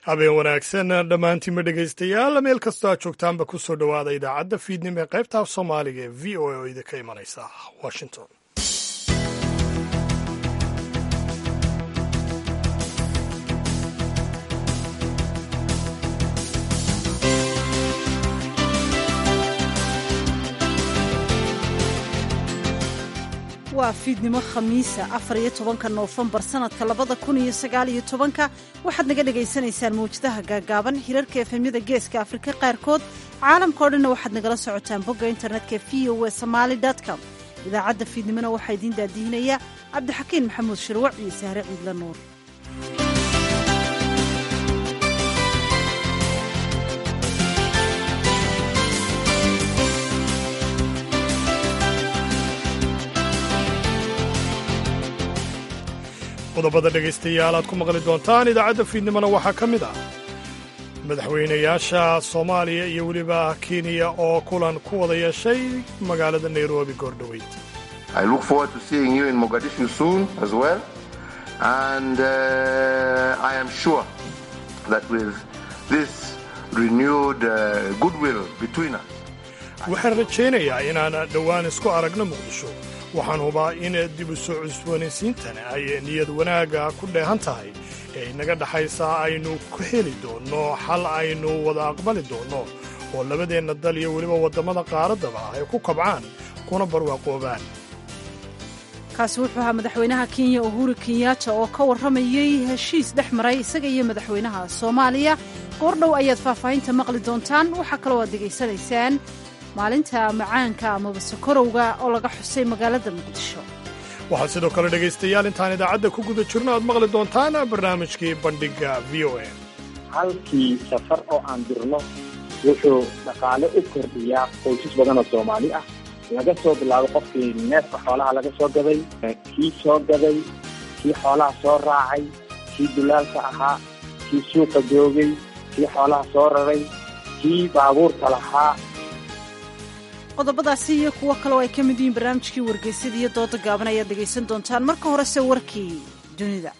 habeen wanaagsan dhammaantiinma dhegaystayaal meel kastoo aad joogtaanba ku soo dhowaada idaacadda fiidnimo ee qaybta af soomaaliga ee v o a oo idinka imanaysa washington waa fiidnimo khamiisa afar iyo tobanka noofembar sanadka labada kun iyo sagaal iyo tobanka waxaad naga dhagaysanaysaan mawjadaha gaagaaban hirarka efemyada geeska afrika qaarkood caalamkao dhanna waxaad nagala socotaan bogga internetka v o e somaali com idaacadda fiidnimona waxaa idiin daadihinaya cabdixakiin maxamuud shirwac iyo sahre ciidla nuur qodobada dhegaystayaal aad ku maqli doontaan idaacadda fiidnimona waxaa ka mid ah madaxweynayaasha soomaaliya iyo weliba kenya oo kulan ku wada yeeshay magaalada nairobi goordhoweyd waxaan rajaynayaa inaan dhowaan isku aragno muqdisho waxaan hubaa in dib u soo cusboonaysiintan ay niyad wanaagga ku dheehan tahay ee inaga dhaxaysaa aynu ku heli doonno xal aynu wada aqbali doonno oo labadeenna dal iyo weliba waddamada qaaraddaba ay ku kabcaan kuna barwaaqoobaan kaasi wuxuu ahaa madaxweynaha kenya uhuru kenyaata oo ka warramayey heshiis dhex maray isaga iyo madaxweynaha soomaaliya goordhow ayaad faahfaahinta maqli doontaan waxaa kaloo aad degaysanaysaan maalinta macaanka amaba sokorowga oo laga xusay magaalada muqdisho waxaad sidoo kale dhegaystayaal intaan idaacadda ku guda jirno aad maqli doontaan barnaamijkii bandhigga v o a halkii safar oo aan dirno wuxuu dhaqaale u kordhiyaa qoysas badan oo soomaali ah laga soo bilaabo qofkii neefka xoolaha laga soo gaday kii soo gaday kii xoolaha soo raacay kii dulaalka ahaa kii suuqa joogay kii xoolaha soo raray kii baabuurka lahaa qodobadaasi iyo kuwo kaleo ay ka mid yihiin barnaamijkii wargeysyada iyo dooda gaaban ayaad dhegaysan doontaan marka horese warkii dunida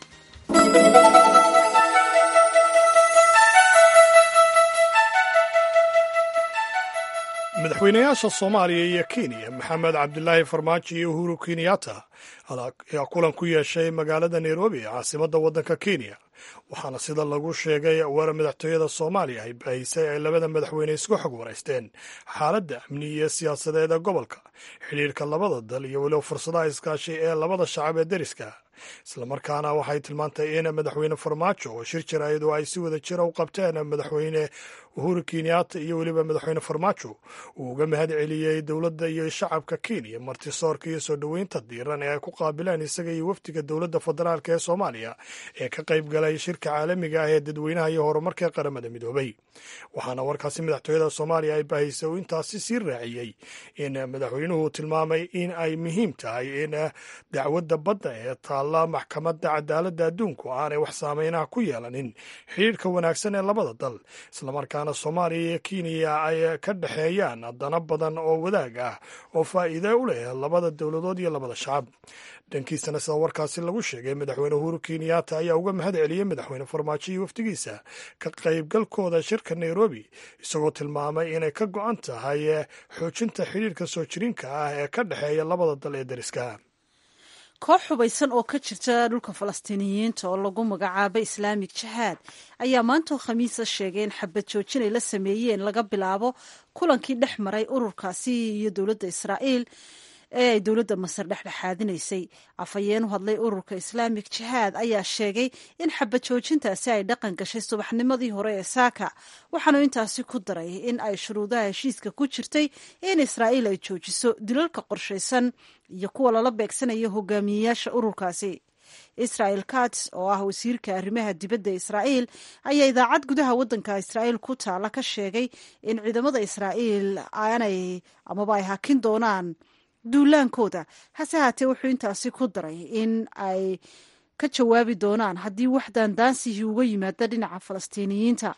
madaxweynayaasha soomaaliya iyo kenya maxamed cabdilaahi farmaajo iyo uhuru kenyatta ayaa kulan ku yeeshay magaalada nairobi caasimadda waddanka kenya waxaana sida lagu sheegay war madaxtooyada soomaaliya ay bahisay ay labada madaxweyne isku xog waraysteen xaaladda amni iyo siyaasadeed ee gobolka xidhiirka labada dal iyo weliba fursadaha iskaashi ee labada shacab ee deriska islamarkaana waxay tilmaantay in madaxweyne farmaajo oo shir jaraayadu ay si wada jira u qabteen madaxweyne uhuru kenyatta iyo weliba madaxweyne farmaajo uu uga mahad celiyey dowladda iyo shacabka kenya martisoorka iyo soo dhoweynta diiran ee ay ku qaabileen isaga iyo wafdiga dowladda federaalk ee soomaaliya ee ka qayb galay shirka caalamiga ah ee dadweynaha iyo horumarka ee qaramada midoobay waxaana warkaasi madaxtooyada soomaaliya ay baahisay uu intaasi sii raaciyey in madaxweynuhu tilmaamay in ay muhiim tahay in dacwadda badda ee taalla maxkamadda cadaaladda adduunku aanay wax saameynaha ku yeelanin xidhiirka wanaagsan ee labada dal islamarkaana soomaaliya iyo kenya ay ka dhexeeyaan dana badan oo wadaag ah oo faa'iide u leh labada dowladood iyo labada shacab dhankiisana sida warkaasi lagu sheegay madaxweyne uhuru kenyatta ayaa uga mahad celiyey madaxweyne farmaajo iyo wafdigiisa ka qaybgalkooda shirka nairobi isagoo tilmaamay inay ka go-an tahay xoojinta xidhiirka soo jirinka ah ee ka dhexeeya labada dal ee deriska koox hubaysan oo ka jirta dhulka falastiiniyiinta oo lagu magacaabay islaamik jihaad ayaa maantoo khamiisa sheegay in xabad joojin ay la sameeyeen laga bilaabo kulankii dhex maray ururkaasi iyo dowladda israa'iil ee ay dowladda masar dhexdhexaadinaysay afhayeen u hadlay ururka islaamik jihaad ayaa sheegay in xabad joojintaasi ay dhaqan gashay subaxnimadii hore ee saaka waxaanu intaasi ku daray in ay shuruudaha heshiiska ku jirtay in israa'iil ay joojiso dilalka qorshaysan iyo kuwa lala beegsanayo hogaamiyeyaasha ururkaasi israel kats oo ah wasiirka arrimaha dibadda israa'iil ayaa idaacad gudaha waddanka israa'iil ku taala ka sheegay in ciidamada israa'iil aanay amaba ay hakin doonaan duulaankooda hase haatee wuxuu intaasi ku daray in ay ka jawaabi doonaan haddii wax daandaansihii uga yimaada dhinaca falastiiniyiinta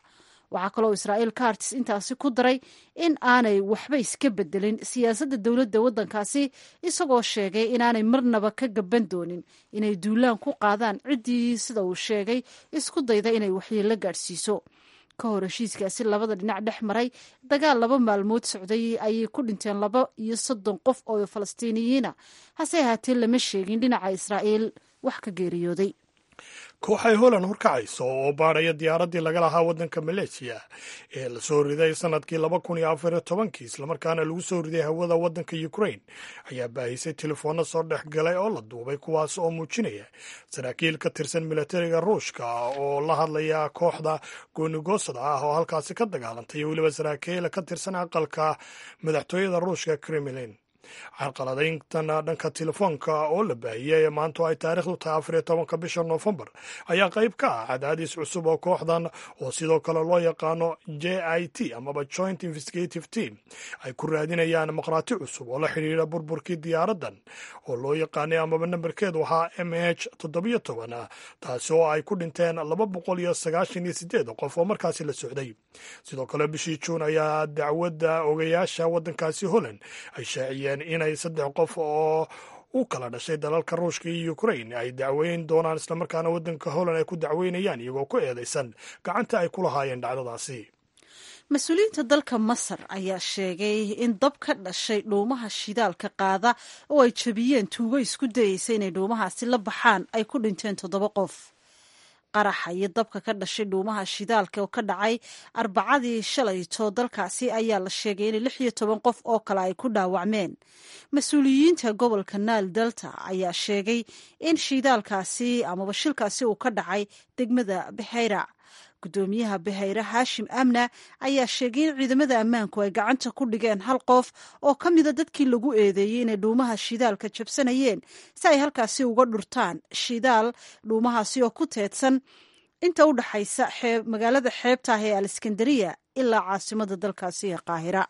waxaa kaloo israa'iil kartis intaasi ku daray in aanay waxba iska bedelin siyaasadda dowladda waddankaasi isagoo sheegay inaanay marnaba ka gaban doonin inay duulaan ku qaadaan ciddii sida uu sheegay isku dayda inay waxyeello gaadhsiiso ka hor heshiiskaasi labada dhinac dhex maray dagaal laba maalmood socday ayay ku dhinteen laba iyo soddon qof oo falastiiniyiina hase ahaatee lama sheegin dhinaca israa'iil wax ka geeriyooday kooxay holand horkacayso oo baadhaya diyaaraddii laga lahaa waddanka maleesiya ee la soo riday sannadkii laba kun iyo afar iyo tobankii islamarkaana lagu soo riday hawada waddanka ukrain ayaa baahisay telefoonno soo dhex galay oo la duubay kuwaas oo muujinaya saraakiil ka tirsan milatariga ruushka oo la hadlaya kooxda goonigoosada ah oo halkaasi ka dagaalantay iyo weliba saraakiil ka tirsan aqalka madaxtooyada ruushka kremlin carqaladayntan dhanka telefoonka oo la baahiyey ee maantu ay taariikhdu tahay afar iyo tobanka bisha noofembar ayaa qayb ka ah cadaadis cusub oo kooxdan oo sidoo kale loo yaqaano j i t amaba joint investigative team ay ku raadinayaan maqraati cusub oo la xidhiidha burburkii diyaaraddan oo loo yaqaanay amaba nambarkeedu ahaa m h toddobiyo toban taasi oo ay ku dhinteen laba boqol iyo sagaashan iyo sideed qof oo markaasi la socday sidoo kale bishii juun ayaa dacwadda ogayaasha waddankaasi holland ay shaaciyeen inay saddex qof oo u kala dhashay dalalka ruushka iyo ukrain ay dacweyn doonaan islamarkaana waddanka holland ay ku dacweynayaan iyagoo ku eedaysan gacanta ay ku lahaayeen dhacdadaasi mas-uuliyiinta dalka masar ayaa sheegay in dab ka dhashay dhuumaha shidaalka qaada oo ay jabiyeen tuugo isku dayeysa inay dhuumahaasi la baxaan ay ku dhinteen toddoba qof qaraxa iyo dabka ka dhashay dhuumaha shidaalka oo ka dhacay arbacadii shalayto dalkaasi ayaa la sheegay in lix iyo toban qof oo kale ay ku dhaawacmeen mas-uuliyiinta gobolka naal delta ayaa sheegay in shidaalkaasi amaba shilkaasi uu ka dhacay degmada baxayra gudoomiyaha bahayre haashim amna ayaa sheegay in ciidamada ammaanku ay gacanta ku dhigeen hal qof oo ka mida dadkii lagu eedeeyey inay dhuumaha shidaalka jabsanayeen si ay halkaasi uga dhurtaan shidaal dhuumahaasi oo ku teedsan inta u dhaxaysa magaalada xeebta ah ee aleskandariya ilaa caasimada dalkaasi ee qaahira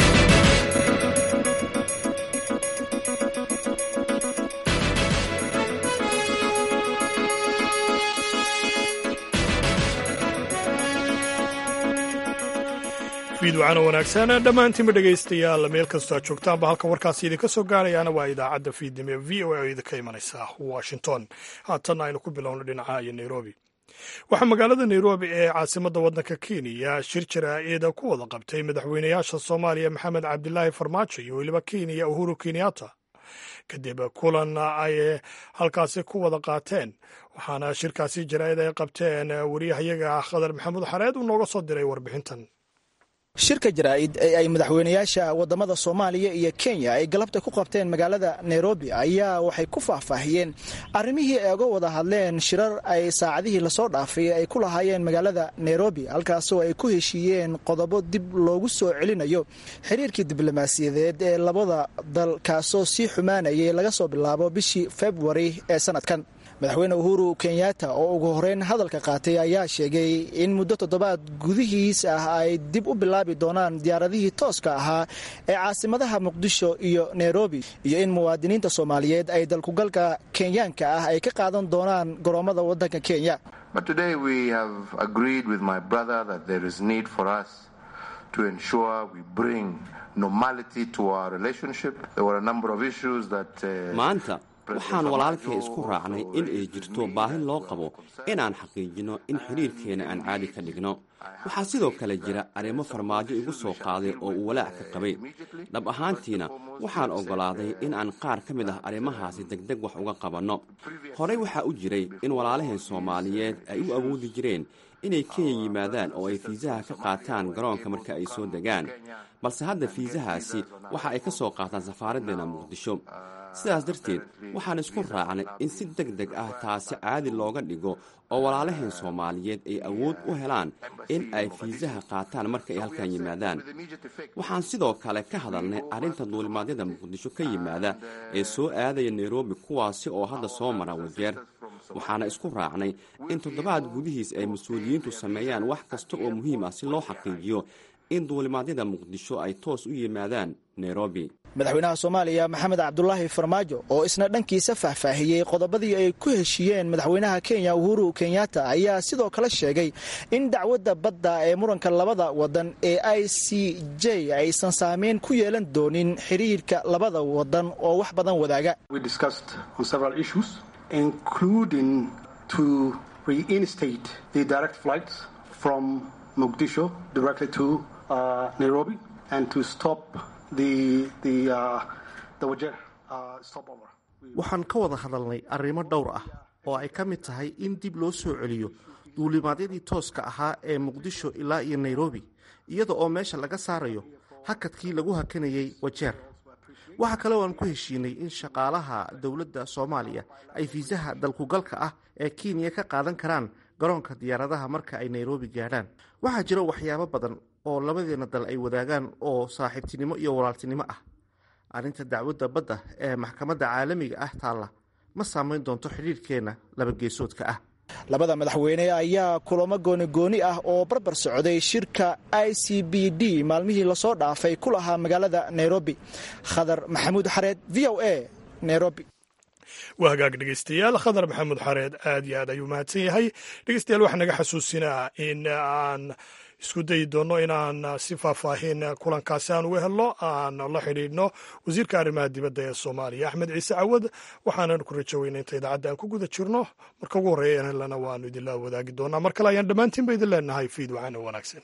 fiidwacana wanaagsan dhammaantiinba dhegaystayaal meel kastoo aad joogtaanba halka warkaasi idinka soo gaarayaana waa idaacadda fiidnimo v o a oo idinka imanaysa washington haatanna aynu ku bilowno dhinaca iyo nairobi waxaa magaalada nairobi ee caasimadda waddanka kenya shir jaraa'ida ku wada qabtay madaxweynayaasha soomaaliya maxamed cabdilaahi farmaajo iyo weliba kenya uhuru kenyatta kadib kulan ay halkaasi ku wada qaateen waxaana shirkaasi jaraa'id ay qabteen wariyahayaga khadar maxamuud xareed uu nooga soo diray warbixintan shirka jaraa'id ee ay madaxweynayaasha wadamada soomaaliya iyo kenya ay galabta ku qabteen magaalada nairobi ayaa waxay ku faahfaahiyeen arrimihii ay uga wada hadleen shirar ay saacadihii lasoo dhaafay ay ku lahaayeen magaalada nairobi halkaasoo ay ku heshiiyeen qodobo dib loogu soo celinayo xiriirkii diblomaasiyadeed ee labada dal kaasoo sii xumaanayay laga soo bilaabo bishii februari ee sanadkan madaxweyne uhuru kenyatta oo ugu horeyn hadalka qaatay ayaa sheegay in muddo toddobaad gudihiis ah ay dib u bilaabi doonaan diyaaradihii tooska ahaa ee caasimadaha muqdisho iyo nairobi iyo in muwaadiniinta soomaaliyeed ay dalkugalka kenyaanka ah ay ka qaadan doonaan goroommada waddanka kenya maanta waxaan walaalkay isku raacnay in ay jirto baahi loo qabo inaan xaqiijinno in xidhiirkeena aan caadi ka dhigno waxaa sidoo kale jira arrimo farmaajo igu soo qaaday oo uu walaac ka qabay dhab ahaantiina waxaan oggolaaday in aan qaar ka mid ah arrimahaasi degdeg wax uga qabanno horey waxaa u jiray in walaalaheen soomaaliyeed ay u awoodi jireen inay kenya yimaadaan oo ay fiisaha ka qaataan garoonka marka ay soo degaan balse hadda fiisahaasi waxa ay ka soo qaataan safaaraddeena muqdisho sidaas darteed waxaan isku raacnay in si deg deg ah taasi caadi looga dhigo oo walaalaheen soomaaliyeed ay awood u helaan in ay fiisaha qaataan marka ay halkan yimaadaan waxaan sidoo kale ka hadalnay arrinta duulimaadyada muqdisho ka yimaada ee soo aadaya nairobi kuwaasi oo hadda soo mara wajeer waxaana isku raacnay in toddobaad gudihiis ay mas-uuliyiintu sameeyaan wax kasta oo muhiim ah si loo xaqiijiyo in duulimaadyada muqdisho ay toos u yimaadaan nairobi madaxweynaha soomaaliya maxamed cabdulaahi farmaajo oo isna dhankiisa faahfaahiyey qodobadii ay ku heshiiyeen madaxweynaha kenya uhuru kenyatta ayaa sidoo kale sheegay in dacwadda badda ee muranka labada wadan ee i c j aysan saameyn ku yeelan doonin xiriirka labada wadan oo wax badan wadaaga waxaan ka wada hadalnay arrimo dhowr ah oo ay ka mid tahay in dib loo soo celiyo duulimaadyadii tooska ahaa ee muqdisho ilaa iyo nairobi iyada oo meesha laga saarayo hakadkii lagu hakanayay wajeer waxaa kale oo aan ku heshiinay in shaqaalaha dowladda soomaaliya ay fiisaha dalkugalka ah ee kenya ka qaadan karaan garoonka diyaaradaha marka ay nairobi gaadhaan waxaa jira waxyaabo badan oo labadeena dal ay wadaagaan oo saaxiibtinimo iyo walaaltinimo ah arrinta dacwadda badda ee maxkamadda caalamiga ah taalla ma saamayn doonto xidhiirhkeenna labageesoodka ah labada madaxweyne ayaa kulamo goonigooni ah oo barbar socday shirka i c b d maalmihii lasoo dhaafay ku lahaa magaalada nairobi khadar maxamuud xareed v o a nairobi waa hagaag dhegeystayaal khadar maxamuud xareed aad iyo aad ayuu mahadsan yahay dhegeystayaal waxaa naga xasuusinaa in aan isku dayi doonno inaan si faahfaahin kulankaasi aan uga helno aan la xidhiidhno wasiirka arrimaha dibadda ee soomaaliya axmed ciise cawad waxaanan ku rajo weyna inta idaacadda aan ku guda jirno marka ugu horreeya helana waanu idinla wadaagi doonaa mar kale ayaan dhammaantiinba idin leenahay fiid waxaana wanaagsan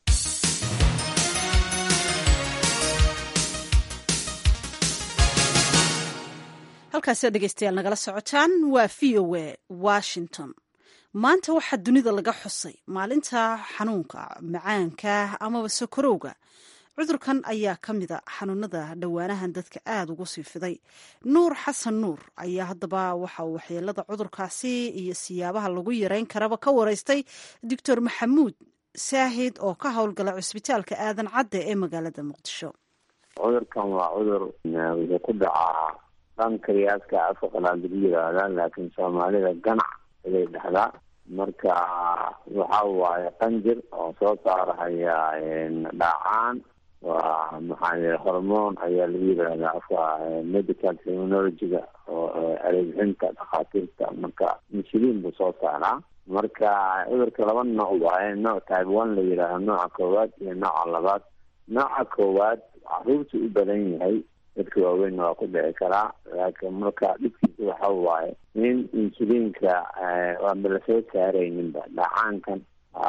halkaasi dhegeystayaal nagala socotaan waa v o a washington maanta waxaa dunida laga xusay maalinta xanuunka macaanka amaba sokorowga cudurkan ayaa ka mida xanuunada dhowaanahan dadka aada ugu sii fiday nuur xasan nuur ayaa haddaba waxa uu waxyeelada cudurkaasi iyo siyaabaha lagu yareyn karaba ka wareystay doctor maxamuud saahid oo ka howlgala cusbitaalka aadan cadde ee magaalada muqdisho cudurkan waa cudur wuxuu ku dhacaa dhanka riyaaska afka qalaad lagu yiraahdaa laakiin soomaalida ganac ayay dhahdaa marka waxa waaye qanjir oo soo saarahaya dhaacaan waa maxaa hormoon ayaa lagu yiraahdaa afka medical terminologyga oo areebixinta dhakhaatiirta marka insulin buu soo saaraa marka cudurka laba nooc waaye nooc type one la yidhaaho nooca koowaad iyo nooca labaad nooca koowaad caruurta u badan yahay dadka waaweynna waa ku dhici karaa laakiin marka dhibkiisa waxa waaye in insuliinka waanba lasoo saarayninba dhacaankan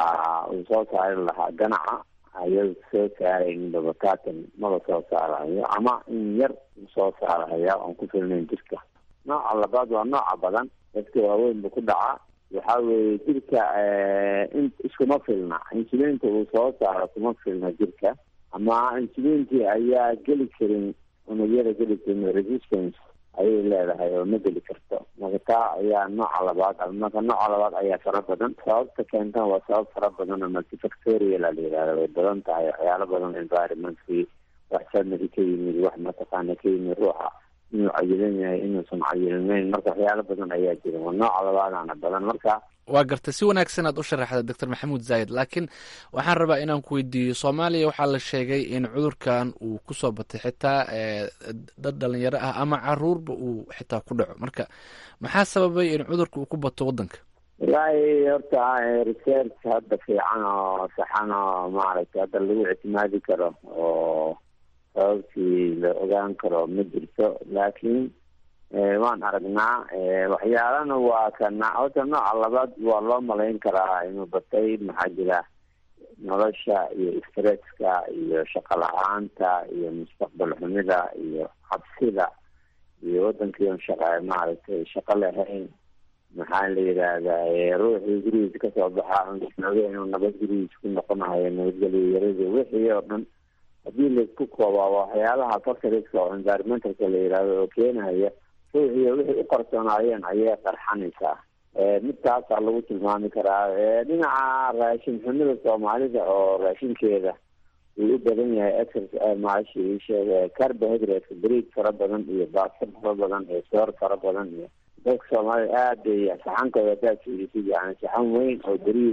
uu soo saari lahaa ganaca ayada soo saarayninba bakatan maba soo saarayo ama in yar soo saaraya oon ku filnayn jirka nooca labaad waa nooca badan dadka waaweyn bu ku dhacaa waxa weeye jirka in iskuma filna insuliinta uu soo saaro kuma filna jirka ama insuliintii ayaa geli karin unugyada geli karin resistance ayay leedahay oo ma geli karto marka taa ayaa nooca labaad marka nooca labaad ayaa fara badan sababta keentan waa sabab fara badan oo multifactorial a la yihahda way badan tahay waxyaalo badan environmentkii wax sanadi ka yimid wax mataqaana ka yimid ruuxa inuu cayilan yahay inuusan cayilnayn marka waxyaalo badan ayaa jira waa nooca labaadana badan marka waa garta si wanaagsan aad u sharaxda doctor maxamuud zaayid laakiin waxaan rabaa inaan ku weydiiyo soomaaliya waxaa la sheegay in cudurkan uu kusoo batay xitaa dad dhalinyaro ah ama caruurba uu xitaa ku dhaco marka maxaa sababay in cudurka uu ku bato wadanka wallaahi horta research hadda fiican oo saxan oo maaragtay hadda lagu ictimaadi karo oo sababtii la ogaan karo ma jirto laakiin waan aragnaa waxyaalana waa kana horta nooca labaad waa loo malayn karaa inuu batay maxaa jira nolosha iyo stresska iyo shaqo la-aanta iyo mustaqbal xumida iyo cabsida iyo wadankii on shaqa maaragtay shaqo lahayn maxaa la yidhaahdaa ruuxii gurigiisa kasoo baxa inuu nabad gurigiisa ku noqonahayo nabadgelyo yaradi wixii oo dhan haddii laisku koobaa waxyaalaha factoriska oo environmentalka la yidhahdo oo keenaya ruuxiyo wixii u qarsoonaayeen ayay qarxanaysaa midtaasaa lagu tilmaami karaa dhinaca raashin xumida soomaalida oo raashinkeeda uu u badan yahay exers maashi isheeg carbohydrate brid fara badan iyo baasto fara badan iyo soor fara badan iyo dadka soomaalida aad bay saxankooda hadaad fiirisid yani saxan weyn oo beriida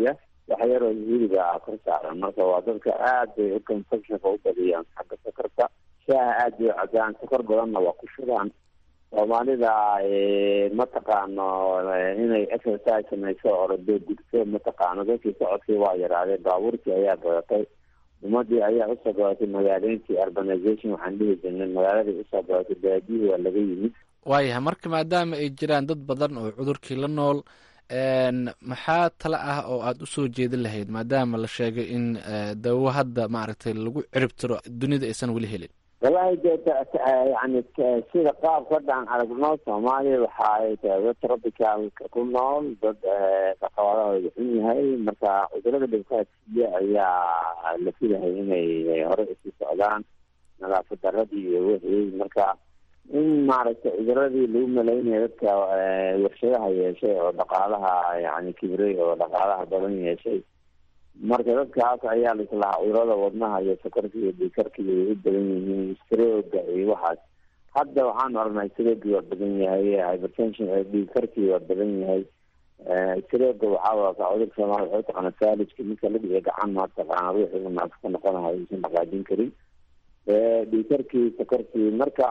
wax yaroo hiliga ah kor saaran marka waa dadka aad bay u consumptionka u badiyaan xagga sokorta shaaha aad bay u cabaan sokor badanna waa ku shubaan soomaalida mataqaano inay exercise samayso orode gudso mataqaano dadkii socodkii waa yaraadeen baabuurtii ayaa badatay ummadii ayaa usoo badatay magaaleyntii urbanization waxaan dhihi jirnay magaaladii usoo badatay baadiyihii waa laga yimid waayahay marka maadaama ay jiraan dad badan oo cudurkii la nool maxaa tala ah oo aada usoo jeedin lahayd maadaama la sheegay in dawo hadda maaragtay lagu cirib tiro dunida aysan weli helin walahi de yani sida qaabka hadda aan aragno soomaaliya waxa ay tahay dad tropicalka ku nool dad dhaqawadahooda xun yahay marka cudurada dhibkaasiya ayaa la filahay inay hore isu socdaan nadaafad daradii iyo wixii marka in maaragtay cuduradii lagu malaynaya dadka warshadaha yeeshay oo dhaqaalaha yani kibray oo dhaqaalaha badan yeeshay marka dadkaas ayaa laislahaa cudurada wadnaha iyo sokorka iyo dhikarka iyo u badan yihiin strooga iyo waxaas hadda waxaan oranahay stroogi waa badan yahay hypertension dhikarkii waa badan yahay strooga waxaa waka cudurka soomaaliya waxay taqaana faalijka ninka la dhiga gacan mataqaana ruuxii u naafo ka noqonahay uusan dhaqaajin karin dhikarkii sokorkii marka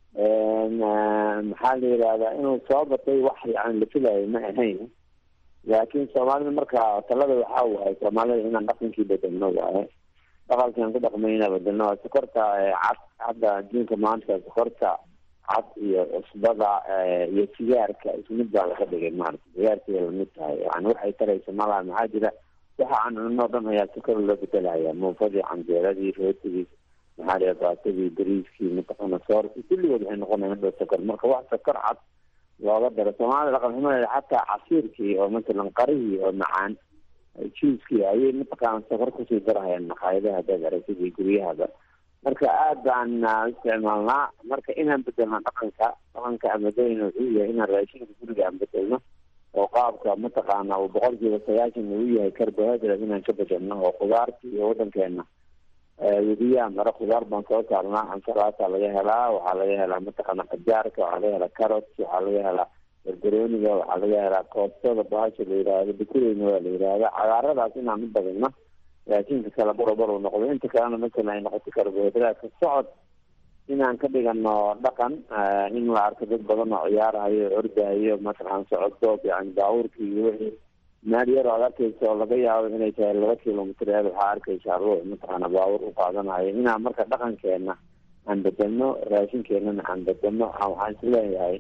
maxaa la yihahdaa inuu soo batay wax yani la filayo ma ahayn laakiin soomaalida marka talada waxaa waaye soomaalida inaan dhaqankii bedelno waaye dhaqankaan ku dhaqmayna bedelno sokorta cad hadda adduunka maanta sokorta cad iyo cusbada iyo sigaarka isku mid baa laga dhigay maarata sigaarkay lamid tahay yani waxay taraysa malaha maxaa jira waxa aan cunno o dhan ayaa sokor loo bedelaya muufadii canjeeradii rootigii maxaa liha baatadii bariiskii mataqana soorki kulligood waxay noqonayan hadda sokor marka wax sokor cad looga daro soomaalida dhaqan xumadeeda xataa casiirkii oo masalan qarihii oo macaan juiskii ayay mataqaana sokor kusii darahayaan maqaayadaha hadaad aragtidii guryahaba marka aad baan isticmaalnaa marka inaan bedelno dhaqanka dhaqanka aan bedeleyna wuxuu yahay inaan raashinka guriga aan bedelno oo qaabka mataqaana uu boqol kiiba sagaashan uu yahay carbohydrate inaan ka bedelno oo khudaartii iyo wadankeena wediyaha mare khudaar baan soo saarnaa ansalaata laga helaa waxaa laga helaa mataqaana qajaarka waxaa laga helaa carot waxaa laga helaa barbarooniga waxaa laga helaa koostada bahasha la yihahdo dukureyna waa la yihahda cagaaradaas inaan u badino raashinka kale barobar uu noqdo inta kalena masalan ay noqoto karbohidraatka socod inaan ka dhigano dhaqan in la arko dad badan oo ciyaarahayo ordahayo mataqaan socod doob yani baabuurkii iyo wixii meel yar oo ad arkeysa oo laga yaabo inay tahay laba kilomitr eed waxaa arkeysaa ruux mataqaana baabuur u qaadanayo inaan marka dhaqankeena aan bedelno raashinkeenana aan bedelno waxaan isleeyahay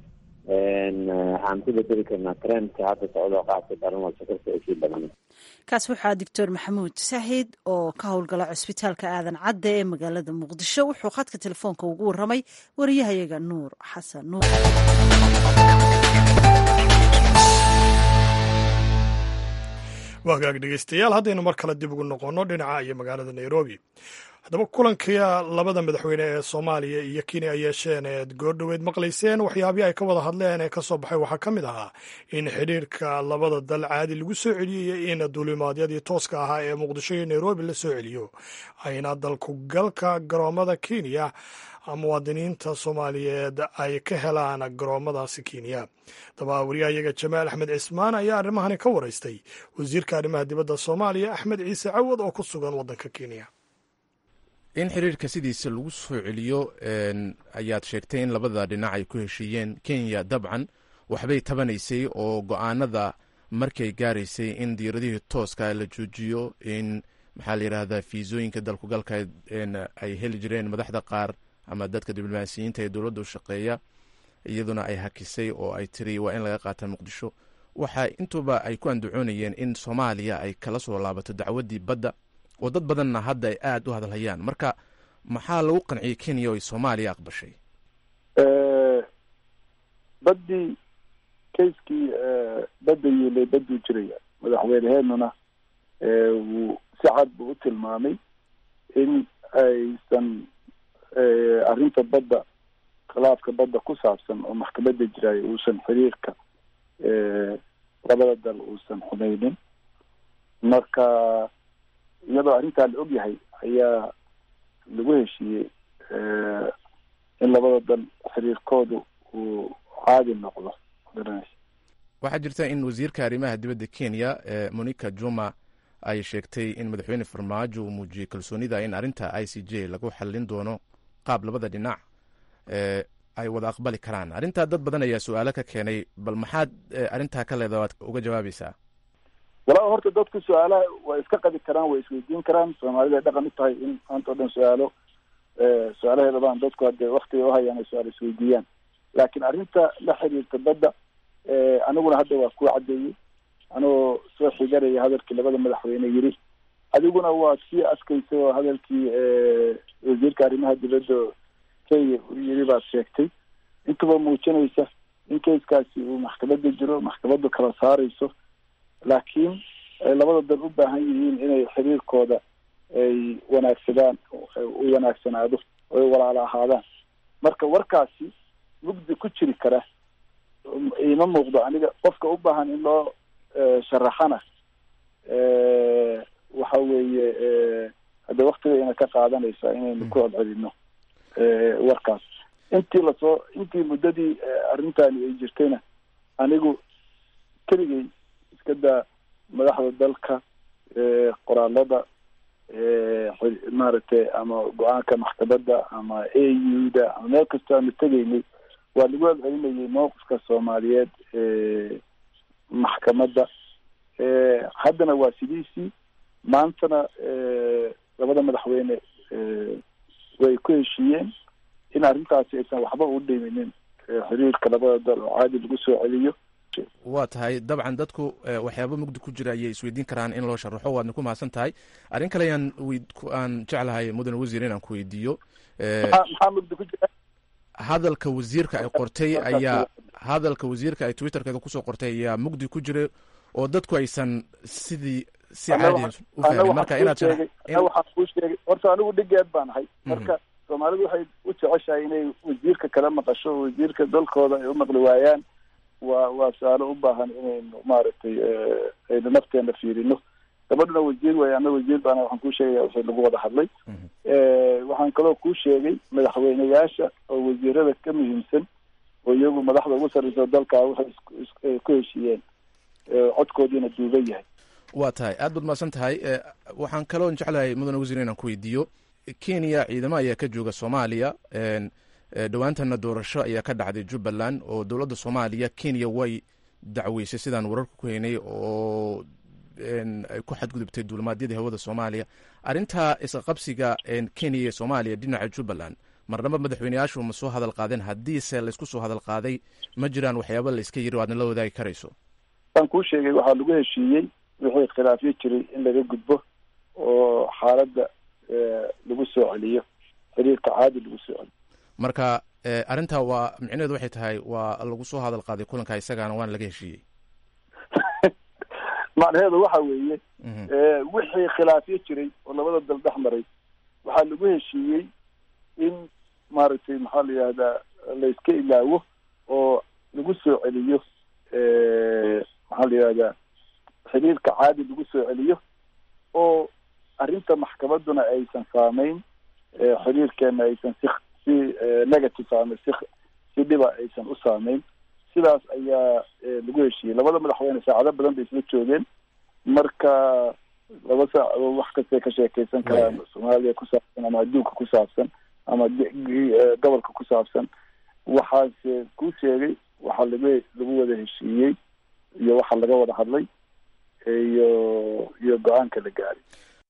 aan ku bedeli karnaa trendka hadda socdo qaabka daran oo sokorta ay sii badan kaas waxaa doctor maxamuud saxiid oo ka howlgala cusbitaalka aadan cadde ee magaalada muqdisho wuxuu khadka telefoonka ugu waramay wariyahayaga nuur xasan nuur waagaag dhegeystayaal haddaynu mar kale dib ugu noqonno dhinaca iyo magaalada nairobi haddaba kulanka labada madaxweyne ee soomaaliya iyo kenya ay yeesheen eed goordhoweed maqlayseen waxyaabihii ay ka wada hadleen ee ka soo baxay waxaa ka mid ahaa in xidhiirka labada dal caadi lagu soo celiyey in duulimaadyadii tooska ahaa ee muqdisho iyo nairobi la soo celiyo ayna dalkugalka garoomada kenya muwaadiniinta soomaaliyeed ay ka helaan garoomadaasi kenya daba wariyahayaga jamaal axmed cismaan ayaa arrimahani ka waraystay wasiirka arrimaha dibadda soomaaliya axmed ciise cawad oo ku sugan waddanka kenya in xiriirka sidiisa lagu soo celiyo ayaad sheegtay in labada dhinac ay ku heshiiyeen kenya dabcan waxbay tabanaysay oo go-aanada markay gaaraysay in diiradihii tooska la joojiyo in maxaa la yidhaahdaa fiisooyinka dalkugalka ay heli jireen madaxda qaar ama dadka diblomaasiyiinta ee dowladda u shaqeeya iyaduna ay hakisay oo ay tiri waa in laga qaata muqdisho waxa intuba ay ku andacoonayeen in soomaaliya ay kala soo laabato dacwaddii badda oo dad badanna hadda ay aada u hadalhayaan marka maxaa lagu qanciyey kenya oo ay soomaaliya aqbashay baddii kayskii badda yiilay badduu jiraya madaxweyneheenuna wuu si cad buu u tilmaamay in aysan arrinta badda khilaafka badda ku saabsan oo maxkamadda jiraayo uusan xiriirka labada dal uusan xumeynin marka iyadoo arrintaa la ogyahay ayaa lagu heshiiyey in labada dal xiriirkoodu uu caadi noqdo waxaa jirta in wasiirka arrimaha dibadda kenya monica juma ay sheegtay in madaxweyne farmaajo uu muujiyey kalsoonida in arrinta i c j lagu xallin doono qaab labada dhinac ay wada aqbali karaan arrintaa dad badan ayaa su-aalo ka keenay bal maxaad arrintaa ka leeda waad uga jawaabaysaa walaa horta dadku su-aalaha way iska qabi karaan way isweydiin karaan soomaalida dhaqan u tahay in maanta o dhan su-aalo su-aalaheeda baan dadku hadee waktiga uhayaan ay su-aal isweydiiyaan laakiin arrinta la xiriirta badda aniguna hadda waa kuu caddeeyey anigoo soo xigaraya hadalkii labada madaxweyne yiri adiguna waad sii askaysa oo hadalkii wasiirka arrimaha dibadda kenya uu yiri baad sheegtay intuba muujinaysa in keiskaasi uu maxkamadda jiro maxkamaddu kala saarayso laakiin ay labada dal u baahan yihiin inay xiriirkooda ay wanaagsadaan u wanaagsanaado oo ay walaalo ahaadaan marka warkaasi mugdi ku jiri kara ima muuqdo aniga qofka u baahan in loo sharaxana waxa weeye hadda waktigayna ka qaadanaysaa inaynu ku celcelino warkaas intii lasoo intii muddadii arrintani ay jirtayna anigu keligay iska daa madaxda dalka qoraalada maaragtay ama go-aanka maxkamadda ama a u da ama meel kastoo aanu tegaynay waa lagu celcelinayay mowqifka soomaaliyeed maxkamadda haddana waa sidiisii maantana labada madaxweyne way ku heshiiyeen in arrintaasi aysan waxba u dhiminin xiriirka labada dal oo caadi lagu soo celiyo waa tahay dabcan dadku waxyaaba mugdi ku jira ayay isweydiin karaan in loo sharaxo waadna ku mahadsan tahay arrin kale ayaan aan jeclahay mudane wasiir inaan ku weydiiyo maxaa mugdi ku jira hadalka wasiirka ay qortay ayaa hadalka wasiirka ay twitterkeeda kusoo qortay ayaa mugdi ku jira oo dadku aysan sidii si caadi u fahmin marka inaad waxaan kuu sheegay horta anigu dhigeed baan ahay marka soomaalidu waxay u jeceshahay inay wasiirka kala maqasho oo wasiirka dalkooda ay u maqli waayaan waa waa su-aalo u baahan inaynu maaragtay aynu nafteena fiirino gabadhuna wasiir way ana wasiir baana waxaan kuu sheegaya wixii lagu wada hadlay waxaan kaloo kuu sheegay madaxweyneyaasha oo wasiirada ka muhiimsan oo iyagu madaxda ugu sarreysa dalkaa waxay ku heshiiyeen codkoodiina duuban yahay waa tahay aad baad mahadsan tahay waxaan kaloo jeclahay mudane wasiir inaan ku weydiiyo kenya ciidamo ayaa ka jooga soomaaliya dhowaantana doorasho ayaa ka dhacday jubbaland oo dowladda soomaaliya kenya way dacweysay sidaan wararka ku haynay oo ay ku xadgudubtay duulimaadyadii hawada soomaaliya arrintaa isqabsiga kenya iyo soomaaliya dhinaca jubbaland marnaba madaxweyneyaashu ma soo hadal qaadeen haddiise laysku soo hadal qaaday ma jiraan waxyaaba la iska yiri o aadna la wadaagi karayso waan kuu sheegay waxaa lagu heshiiyey wixii khilaafyo jiray in laga gudbo oo xaaladda lagu soo celiyo xiriirka caadi lagu soo celiyo marka arrintaa waa micnaheedu waxay tahay waa lagu soo hadal qaaday kulanka isagaana waana laga heshiiyey macnaheedu waxa weeye wixii khilaafyo jiray oo labada dal dhex maray waxaa lagu heshiiyey in maaragtay maxaa la yihahdaa la iska ilaawo oo lagu soo celiyo maxaa la yihahdaa xiriirka caadi lagu soo celiyo oo arrinta maxkamadduna aysan saameyn xiriirkeena aysan si si negative ama si si dhiba aysan u saameyn sidaas ayaa lagu heshiiyey labada madaxweyne saacado badan bay isla joogeen marka laba saacadood wax kastay ka sheekeysan karaan soomaaliya ku saabsan ama adduunka ku saabsan ama gobolka ku saabsan waxaase kuu sheegay waxaa lagu lagu wada heshiiyey iyo waxa laga wada hadlay iyo iyo go-aanka la gaaray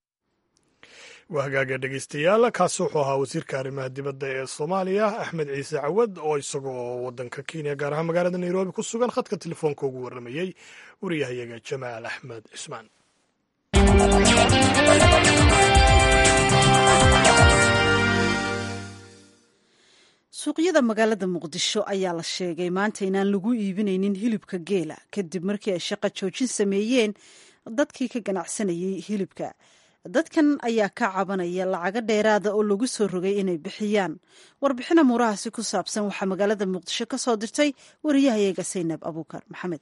waa hagaaga dhegeystayaal kaasi wuxuu ahaa wasiirka arrimaha dibadda ee soomaaliya axmed ciise cawad oo isagoo waddanka kenya gaar ahaan magaalada nairobi ku sugan khadka telefoonka ugu warramayey wariyahayaga jamaal axmed cismaan suuqyada magaalada muqdisho ayaa la sheegay maanta inaan lagu iibinaynin hilibka geela kadib markii ay shaqo joojin sameeyeen dadkii ka ganacsanayay hilibka dadkan ayaa ka cabanaya lacago dheeraada oo lagu soo rogay inay bixiyaan warbixin amuurahaasi ku saabsan waxaa magaalada muqdisho ka soo dirtay wariyahayaga saynab abuukar maxamed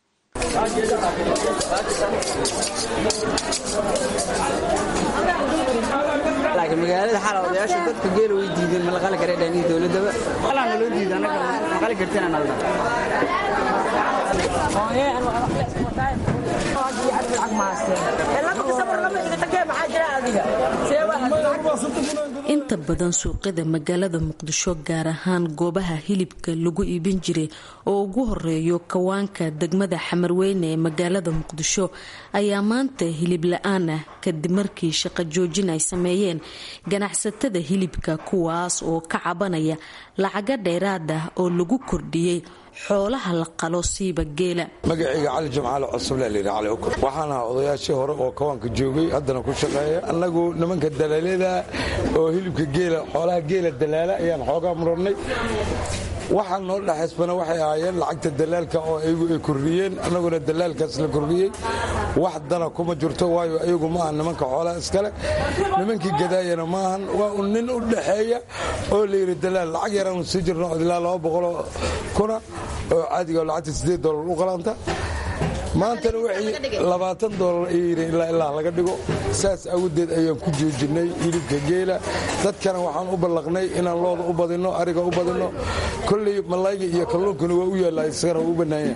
laakiin magaalada xala odayaasha dadka geela way diideen ma la qali kara dhanihi dowladaba halaa naloo diida anaga ma qali kartina nalda inta badan suuqyada magaalada muqdisho gaar ahaan goobaha hilibka lagu iibin jiray oo ugu horeeyo kawaanka degmada xamarweyne ee magaalada muqdisho ayaa maanta hilib la-aan ah kadib markii shaqo joojin ay sameeyeen ganacsatada hilibka kuwaas oo ka cabanaya lacaga dheeraad ah oo lagu kordhiyey xoolaha la qalo siiba geela magacayga cali jimcaale cosuble layidhi cali ukur waxaan ahaa odayaashii hore oo kawaanka joogay haddana ku shaqeeya annagu nimanka dalaalada oo hilibka geela xoolaha geela dalaala ayaan xoogaa murannay waxaa noo dhexaysbana waxay ahaayeen lacagta dalaalka oo ayagu ay kordhiyeen annaguna dalaalkaas la kordhiyey wax dana kuma jirto waayo ayagu ma aha nimanka xoolaha iskale nimankii gadaayana maahan waa un nin u dhaxeeya oo layidhi dalaal lacag yaraanu sii jirno ilaa laba boqoloo kuna oo caadiga lacagta siddeed doolar u qalanta maantana waxay labaatan doolar ayayidhi ilaa ilaa laga dhigo saas awgeed ayaan ku joojinay hilibka geela dadkana waxaan u ballaqnay inaan looda u badinno ariga u badinno kolley malayga iyo kalluunkana waa u yaallaa isagana waa u bannaanya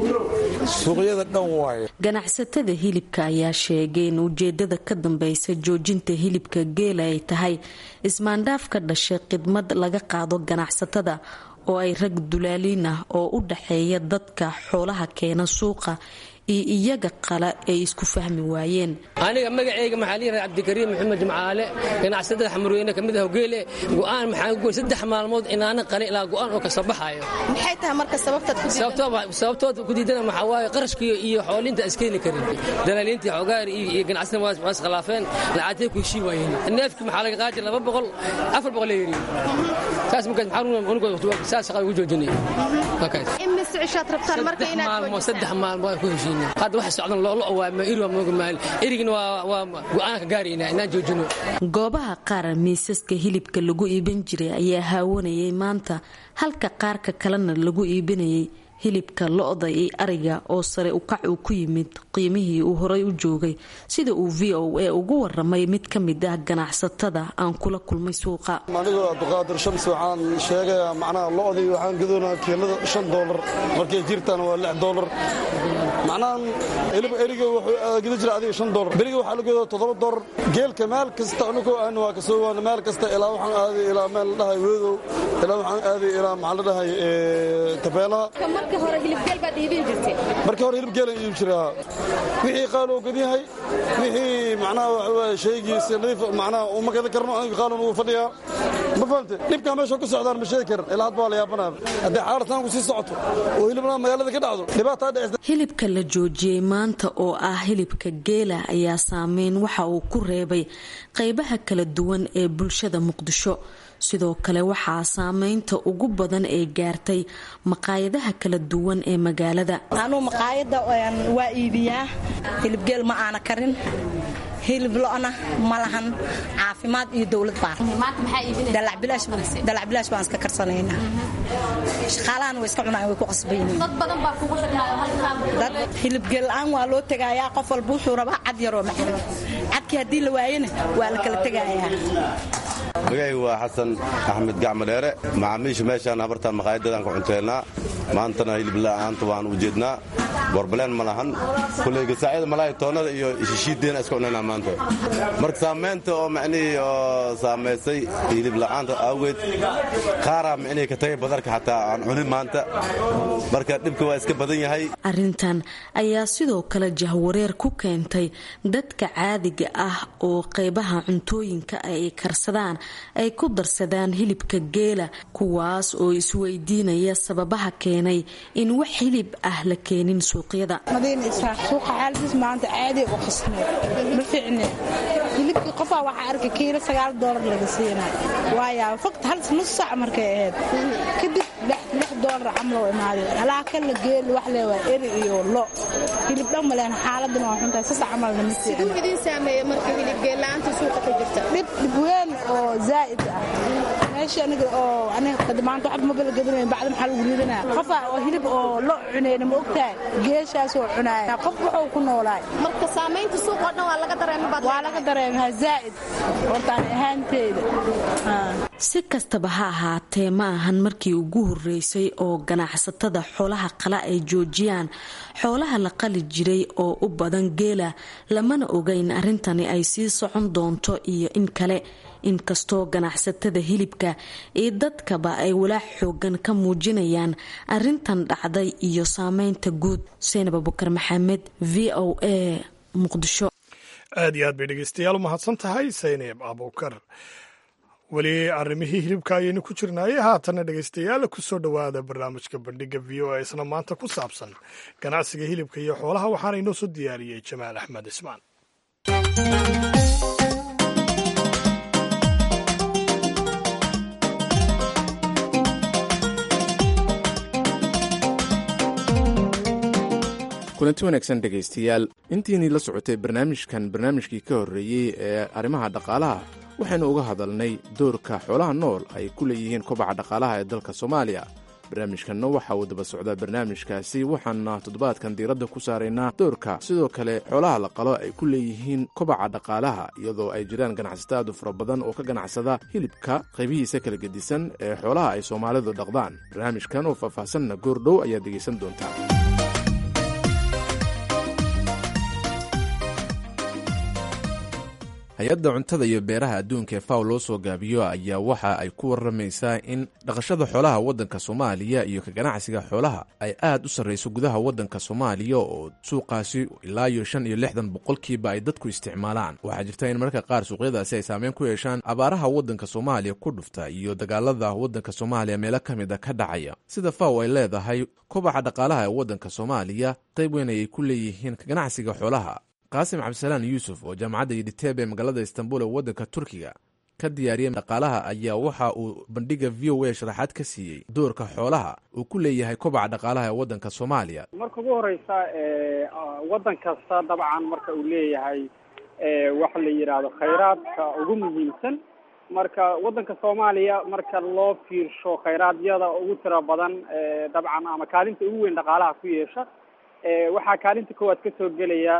suuqyada dhan waaye ganacsatada hilibka ayaa sheegay in ujeedada ka dambaysa joojinta hilibka geela ay tahay ismaandhaaf ka dhashay khidmad laga qaado ganacsatada oo ay rag dulaaliin ah oo u dhaxeeya dadka xoolaha keena suuqa iyo iyaga qala ay isku fahmi waayeen aniga magaceyga maxaa liiraa cabdikariim maxamed jimcaale ganacsatada xamurweyne kamid ah hogeele go'aan maxaa goy saddex maalmood inaana qalin ilaa go'aan oo kasa baxaayo maxay tahay marka sababtaad ku sababtood ku diidana maxaa waaye qarashkiyo iyo xoolinta iskeeni karin dalaaliintii xogaar iyo ganacsatada waa iskhilaafeen lacagtay ku heshii waayeen neefkii maxaa laga qaadi laba boqol afar boqol la yidhi saas markaas maxaa saas shaqada ugu joojinay imise cishaad rabtaan marka inaad maalmood saddex maalmood ku heshiin hadda waxa socdan loolo waama iri waa mooga maal erigina waa go'aan ka gaaraynaa inaan joojino goobaha qaar miisaska hilibka lagu iibin jiray ayaa haawanayay maanta halka qaarka kalena lagu iibinayay hilibka lo-da iyo ariga oo sare ukac uu ku yimid qiimihii uu horay u joogay sida uu v o a ugu waramay mid ka mid ah ganacsatada aan kula kulmay suuqa anigoo abduqaadir shams waxaan sheegayaa macnaha lo-dii waxaan gadoonaa kiilada shan doolar markay jirtaan waa lix doolar macnaha hilib eriga wuxuu gida jira adiga shan doolar beriga waxaa la gadaa toddoba doolar geelka meel kasta anigoo aan waa kasoo waana meel kasta ilaa waxaan aaday ilaa meel la dhahay weedow ilaa waxaan aaday ilaa maxaa la dhahay tabeelaha markii hore hilibgeel baad iibin jirtay markii hore hilib geelan iibin jiraa wixii qaaloo gadyahay wixii macnaha waxa waaye shaygiisa nadiif macnaha uma gadan karno aniga qaalon ugu fadhiyaa ma fahamte dhibkaa meesha ku socdaan ma sheegi karan ilaa hadba waa la yaabanaa haddii xaartaan ku sii socoto oo hilibna magaalada ka dhacdo dhibaataa dhacisa hilibka la joojiyey maanta oo ah hilibka geela ayaa saameyn waxa uu ku reebay qaybaha kala duwan ee bulshada muqdisho sidoo kale waxaa saameynta ugu badan ee gaartay maqaayadaha kala duwan ee magaalada anuu maqaayada waa iibiyaa hilibgeel ma aana karin hilib lo-na ma lahan caafimaad iyo dowlad baadalac bilaash baan iska karsanaynaa shaqaalahana way iska cunaan way ku qasbayndad hilibgeel la-aan waa loo tegayaa qof walba wuxuu rabaa cad yaroo macdan cadkii haddii la waayana waa la kala tegayaa magacaygu waa xasan axmed gacmadheere macaamiisha meeshaan habartaan maqaayadadaan ku cunteennaa maantana hilib la'aanta waan u jeednaa borbaleen ma lahan kulley gasaacyada malaay toonnada iyo shishiideena iska cunaynaa maanta marka saamaynta oo macnihii oo saamaysay hilib la'aanta awgeed qaaraa micnihii ka tagay badarka xataa aan cunin maanta marka dhibka waa iska badan yahay arrintan ayaa sidoo kale jahwareer ku keentay dadka caadiga ah oo qaybaha cuntooyinka ay karsadaan ay ku darsadaan hilibka geela kuwaas oo isweydiinaya sababaha keenay in wax hilib ah la keenin suuqyada madiina isaaq suuqa xaaladiis maanta caadi u qasnay ma fiicne hilibkii qofaa waxaa arkay kiilo sagaal doolar laga siinaa waaya faqt hal nus saac markay ahayd kadib lix doolar camloo imaaday alaaka la geeli wax lee waa eri iyo lo hilib dhan maleen xaaladana waa xuntahay sasa camalna ma siduu idin saameeya marka hilib geella'aanta suuqa ka jirta dhib dhib weyn oo zaa'id ah meesha aniga oo aniga maanta waxba ma bala gadanayn bacda maxaa lagu ridanaa qofa oo hilib oo lo cunayna ma ogtahay geeshaas oo cunaaya qof wuxuu ku noolaay marka saamaynta suuq oo dhan waa laga dareema baad waa laga dareemaa zaa'id hortaan ahaanteyda si kastaba ha ahaatee ma ahan markii ugu horeysay oo ganacsatada xoolaha qala ay joojiyaan xoolaha la qali jiray oo u badan geela lamana ogeyn arrintani ay sii socon doonto iyo in kale inkastoo ganacsatada hilibka iyo dadkaba ay walaac xoogan ka muujinayaan arintan dhacday iyo saameynta guud seenab abukar maxamed v o a muqdisho aad iyo aad bay dhegeystayaal u mahadsan tahay saynab abukar weli arrimihii hilibka ayaynu ku jirnaaye haatana dhegeystayaal kusoo dhowaada barnaamijka bandhiga v o a isna maanta ku saabsan ganacsiga hilibka iyo xoolaha waxaana inoo soo diyaariyey jamaal axmed ismaan kulanti wanaagsan dhegaystayaal intiinii la socotay barnaamijkan barnaamijkii ka horreeyey ee arrimaha dhaqaalaha waxaynu uga hadalnay doorka xoolaha nool ay ku leeyihiin kobaca dhaqaalaha ee dalka soomaaliya barnaamijkanna waxa uu daba socdaa barnaamijkaasi waxaana toddobaadkan diiradda ku saaraynaa doorka sidoo kale xoolaha la qalo ay ku leeyihiin kobaca dhaqaalaha iyadoo ay jiraan ganacsato aad u fara badan oo ka ganacsada hilibka qaybihiisa kala gedisan ee xoolaha ay soomaalidu dhaqdaan barnaamijkan oo faahfaahsanna goordhow ayaad dhegaysan doontaa hay-adda cuntada iyo beeraha adduunka ee faw loo soo gaabiyo ayaa waxa ay ku waramaysaa in dhaqashada xoolaha waddanka soomaaliya iyo ka ganacsiga xoolaha ay aad u sarrayso gudaha waddanka soomaaliya oo suuqaasi ilaa iyo shan iyo lixdan boqolkiiba ay dadku isticmaalaan waxaa jirta in marka qaar suuqyadaasi ay saameyn ku yeeshaan abaaraha waddanka soomaaliya ku dhufta iyo dagaalada waddanka soomaaliya meelo ka mid a ka dhacaya sida faw ay leedahay kobaca dhaqaalaha ee waddanka soomaaliya qayb weyn ayay ku leeyihiin ka ganacsiga xoolaha qaasim cabdisalaan yuusuf oo jaamacadda yidhiteeb ee magaalada istanbul ee waddanka turkiga ka diyaariyay dhaqaalaha ayaa waxa uu bandhiga v o a sharaxaad ka siiyey doorka xoolaha uu ku leeyahay kobaca dhaqaalaha ee waddanka soomaaliya marka ugu horeysa waddan kasta dabcan marka uu leeyahay waxa la yidhaahdo khayraadka ugu muhiimsan marka waddanka soomaaliya marka loo fiirsho khayraadiyada ugu tira badan dabcan ama kaalinta ugu weyn dhaqaalaha ku yeesha waxaa kaalinta koowaad kasoo gelaya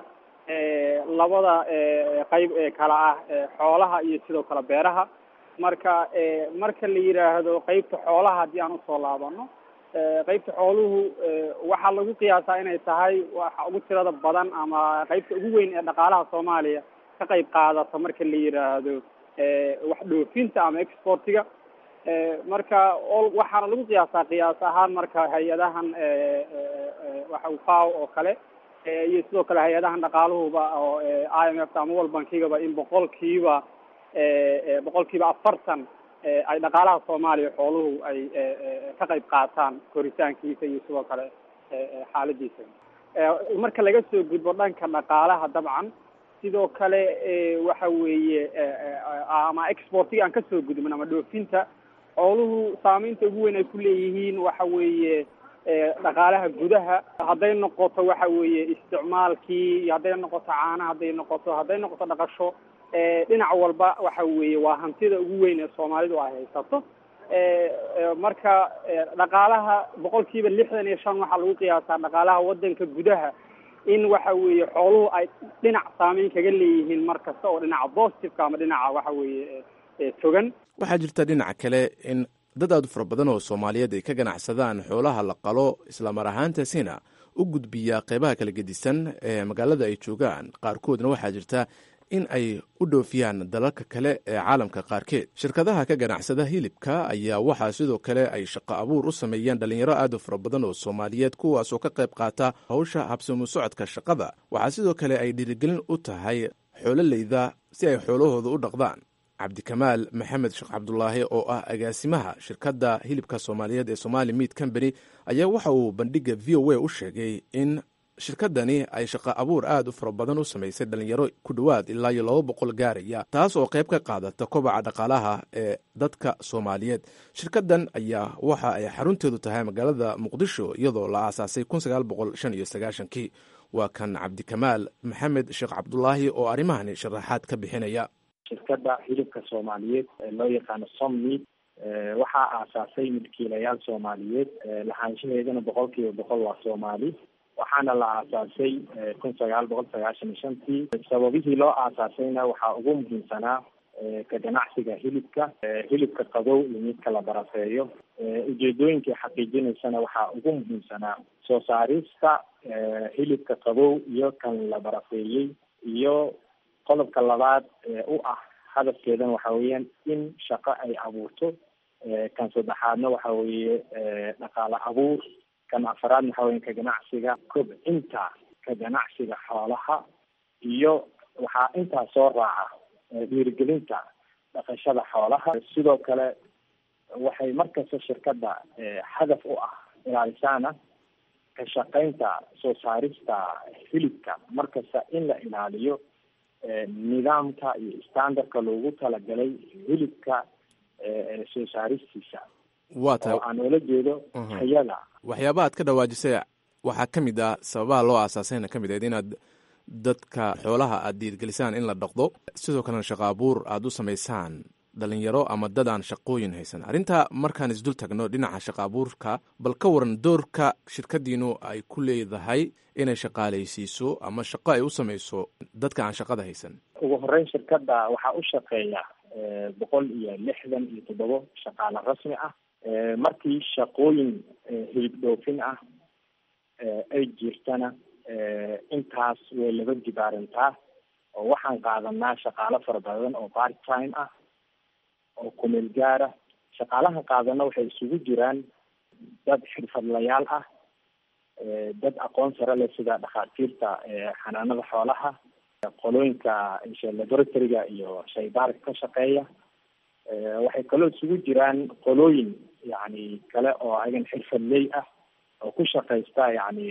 labada qayb ee kala ah xoolaha iyo sidoo kale beeraha marka marka la yidhaahdo qeybta xoolaha haddii aan usoo laabano qeybta xooluhu waxaa lagu qiyaasaa inay tahay waxa ugu tirada badan ama qeybta ugu weyn ee dhaqaalaha soomaaliya ka qayb qaadata marka la yidhaahdo wax dhoofinta ama exportiga marka waxaana lagu qiyaasaa qiyaas ahaan marka hay-adahan waxa faw oo kale iyo sidoo kale hay-adahan dhaqaaluhuba oo i m f ama world bankigaba in boqolkiiba boqolkiiba afartan ay dhaqaalaha soomaaliya xooluhu ay ka qayb qaataan koritaankiisa iyo sidoo kale xaaladiisa marka laga soo gudbo dhanka dhaqaalaha dabcan sidoo kale waxa weeye ama exportiga aan kasoo gudbin ama dhoofinta xooluhu saameynta ugu weyn ay ku leeyihiin waxa weeye dhaqaalaha gudaha hadday noqoto waxa weeye isticmaalkii iyo hadday noqoto caana hadday noqoto hadday noqoto dhaqasho dhinac walba waxa weeye waa hantida ugu weyn ee soomaalidu ay haysato marka dhaqaalaha boqol kiiba lixdan iyo shan waxaa lagu qiyaasaa dhaqaalaha waddanka gudaha in waxa weeye xooluhu ay dhinac saameyn kaga leeyihiin mar kasta oo dhinaca positiveka ama dhinaca waxa weeye togan waxaa jirta dhinaca kale in dad aad u fara badan oo soomaaliyeed ay ka ganacsadaan xoolaha la qalo islamar ahaantaasina u gudbiya qeybaha kala gedisan ee magaalada ay joogaan qaarkoodna waxaa jirta in ay u dhoofiyaan dalalka kale ee caalamka qaarkeed shirkadaha ka ganacsada hilibka ayaa waxaa sidoo kale ay shaqo abuur u sameeyaan dhalinyaro aad u fara badan oo soomaaliyeed kuwaasoo ka qayb qaata hawsha habsamu socodka shaqada waxaa sidoo kale ay dhiirigelin u tahay xoololeyda si ay xoolahooda u dhaqdaan cabdikamaal maxamed sheekh cabdulaahi oo ah agaasimaha shirkadda hilibka soomaaliyeed ee somali meat company ayaa waxa uu bandhiga v o a u sheegay in shirkadani ay shaqo abuur aad u fara badan u samaysay dhalinyaro ku dhowaad ilaa iyo laba boqol gaaraya taas oo qayb ka qaadata kobaca dhaqaalaha ee dadka soomaaliyeed shirkadan ayaa waxa ay xarunteedu tahay magaalada muqdisho iyadoo la aasaasay kun sagaal boqol shan iyo sagaashankii waa kan cabdikamaal maxamed sheekh cabdulaahi oo arrimahani sharaxaad ka bixinaya shirkadda hilibka soomaaliyeed ee loo yaqaano sommeat waxaa aasaasay milkiilayaal soomaaliyeed lahaanshaheedana boqol kiiba boqol waa soomaali waxaana la aasaasay kun sagaal boqol sagaashan iyo shantii sababihii loo aasaasayna waxaa ugu muhiimsanaa ka ganacsiga hilibka hilibka qabow iyo midka la barafeeyo ujeedooyinkay xaqiijinaysana waxaa ugu muhiimsanaa soo saarista hilibka qabow iyo kan la barafeeyey iyo qodobka labaad ee u ah hadafkeedana waxa weeyaan in shaqo ay abuurto kan saddexaadna waxa weeye dhaqaale abuur kan afaraadna waxa weya ka ganacsiga kobcinta ka ganacsiga xoolaha iyo waxaa intaa soo raaca dhiirigelinta dhaqashada xoolaha sidoo kale waxay markasta shirkadda hadaf u ah ilaalisaana ka shaqaynta soo saarista hilibka markasta in la ilaaliyo nidaamka iyo standardka loogu talagalay hilibka soo saaristiisa waa tahay oo aan oola jeedo tayada waxyaabaha aad ka dhawaajisay waxaa ka mid ah sababaha loo aasaasayna ka mid ahayd inaad dadka xoolaha aad diirgelisaan in la dhaqdo sidoo kalena shaqo abuur aada u samaysaan dhalinyaro ama dad aan shaqooyin haysan arrintaa markaan isdul tagno dhinaca shaqo abuurka bal ka waran doorka shirkadiinu ay ku leedahay inay shaqaalaysiiso ama shaqo ay u samayso dadka aan shaqada haysan ugu horeyn shirkadda waxaa u shaqeeya boqol iyo lixdan iyo toddobo shaqaale rasmi ah markii shaqooyin hilib dhoofin ah ay jirtana intaas way laba dibaarantaa oo waxaan qaadanaa shaqaalo fara badan oo part time ah oo kumeel gaara shaqaalaha qaadana waxay isugu jiraan dad xirfadlayaal ah dad aqoon sare leh sida dhakhaatiirta xanaanada xoolaha qolooyinka laboratoryga iyo shaybaarka ka shaqeeya waxay kaloo isugu jiraan qolooyin yani kale oo ayagan xirfadley ah oo ku shaqaysta yani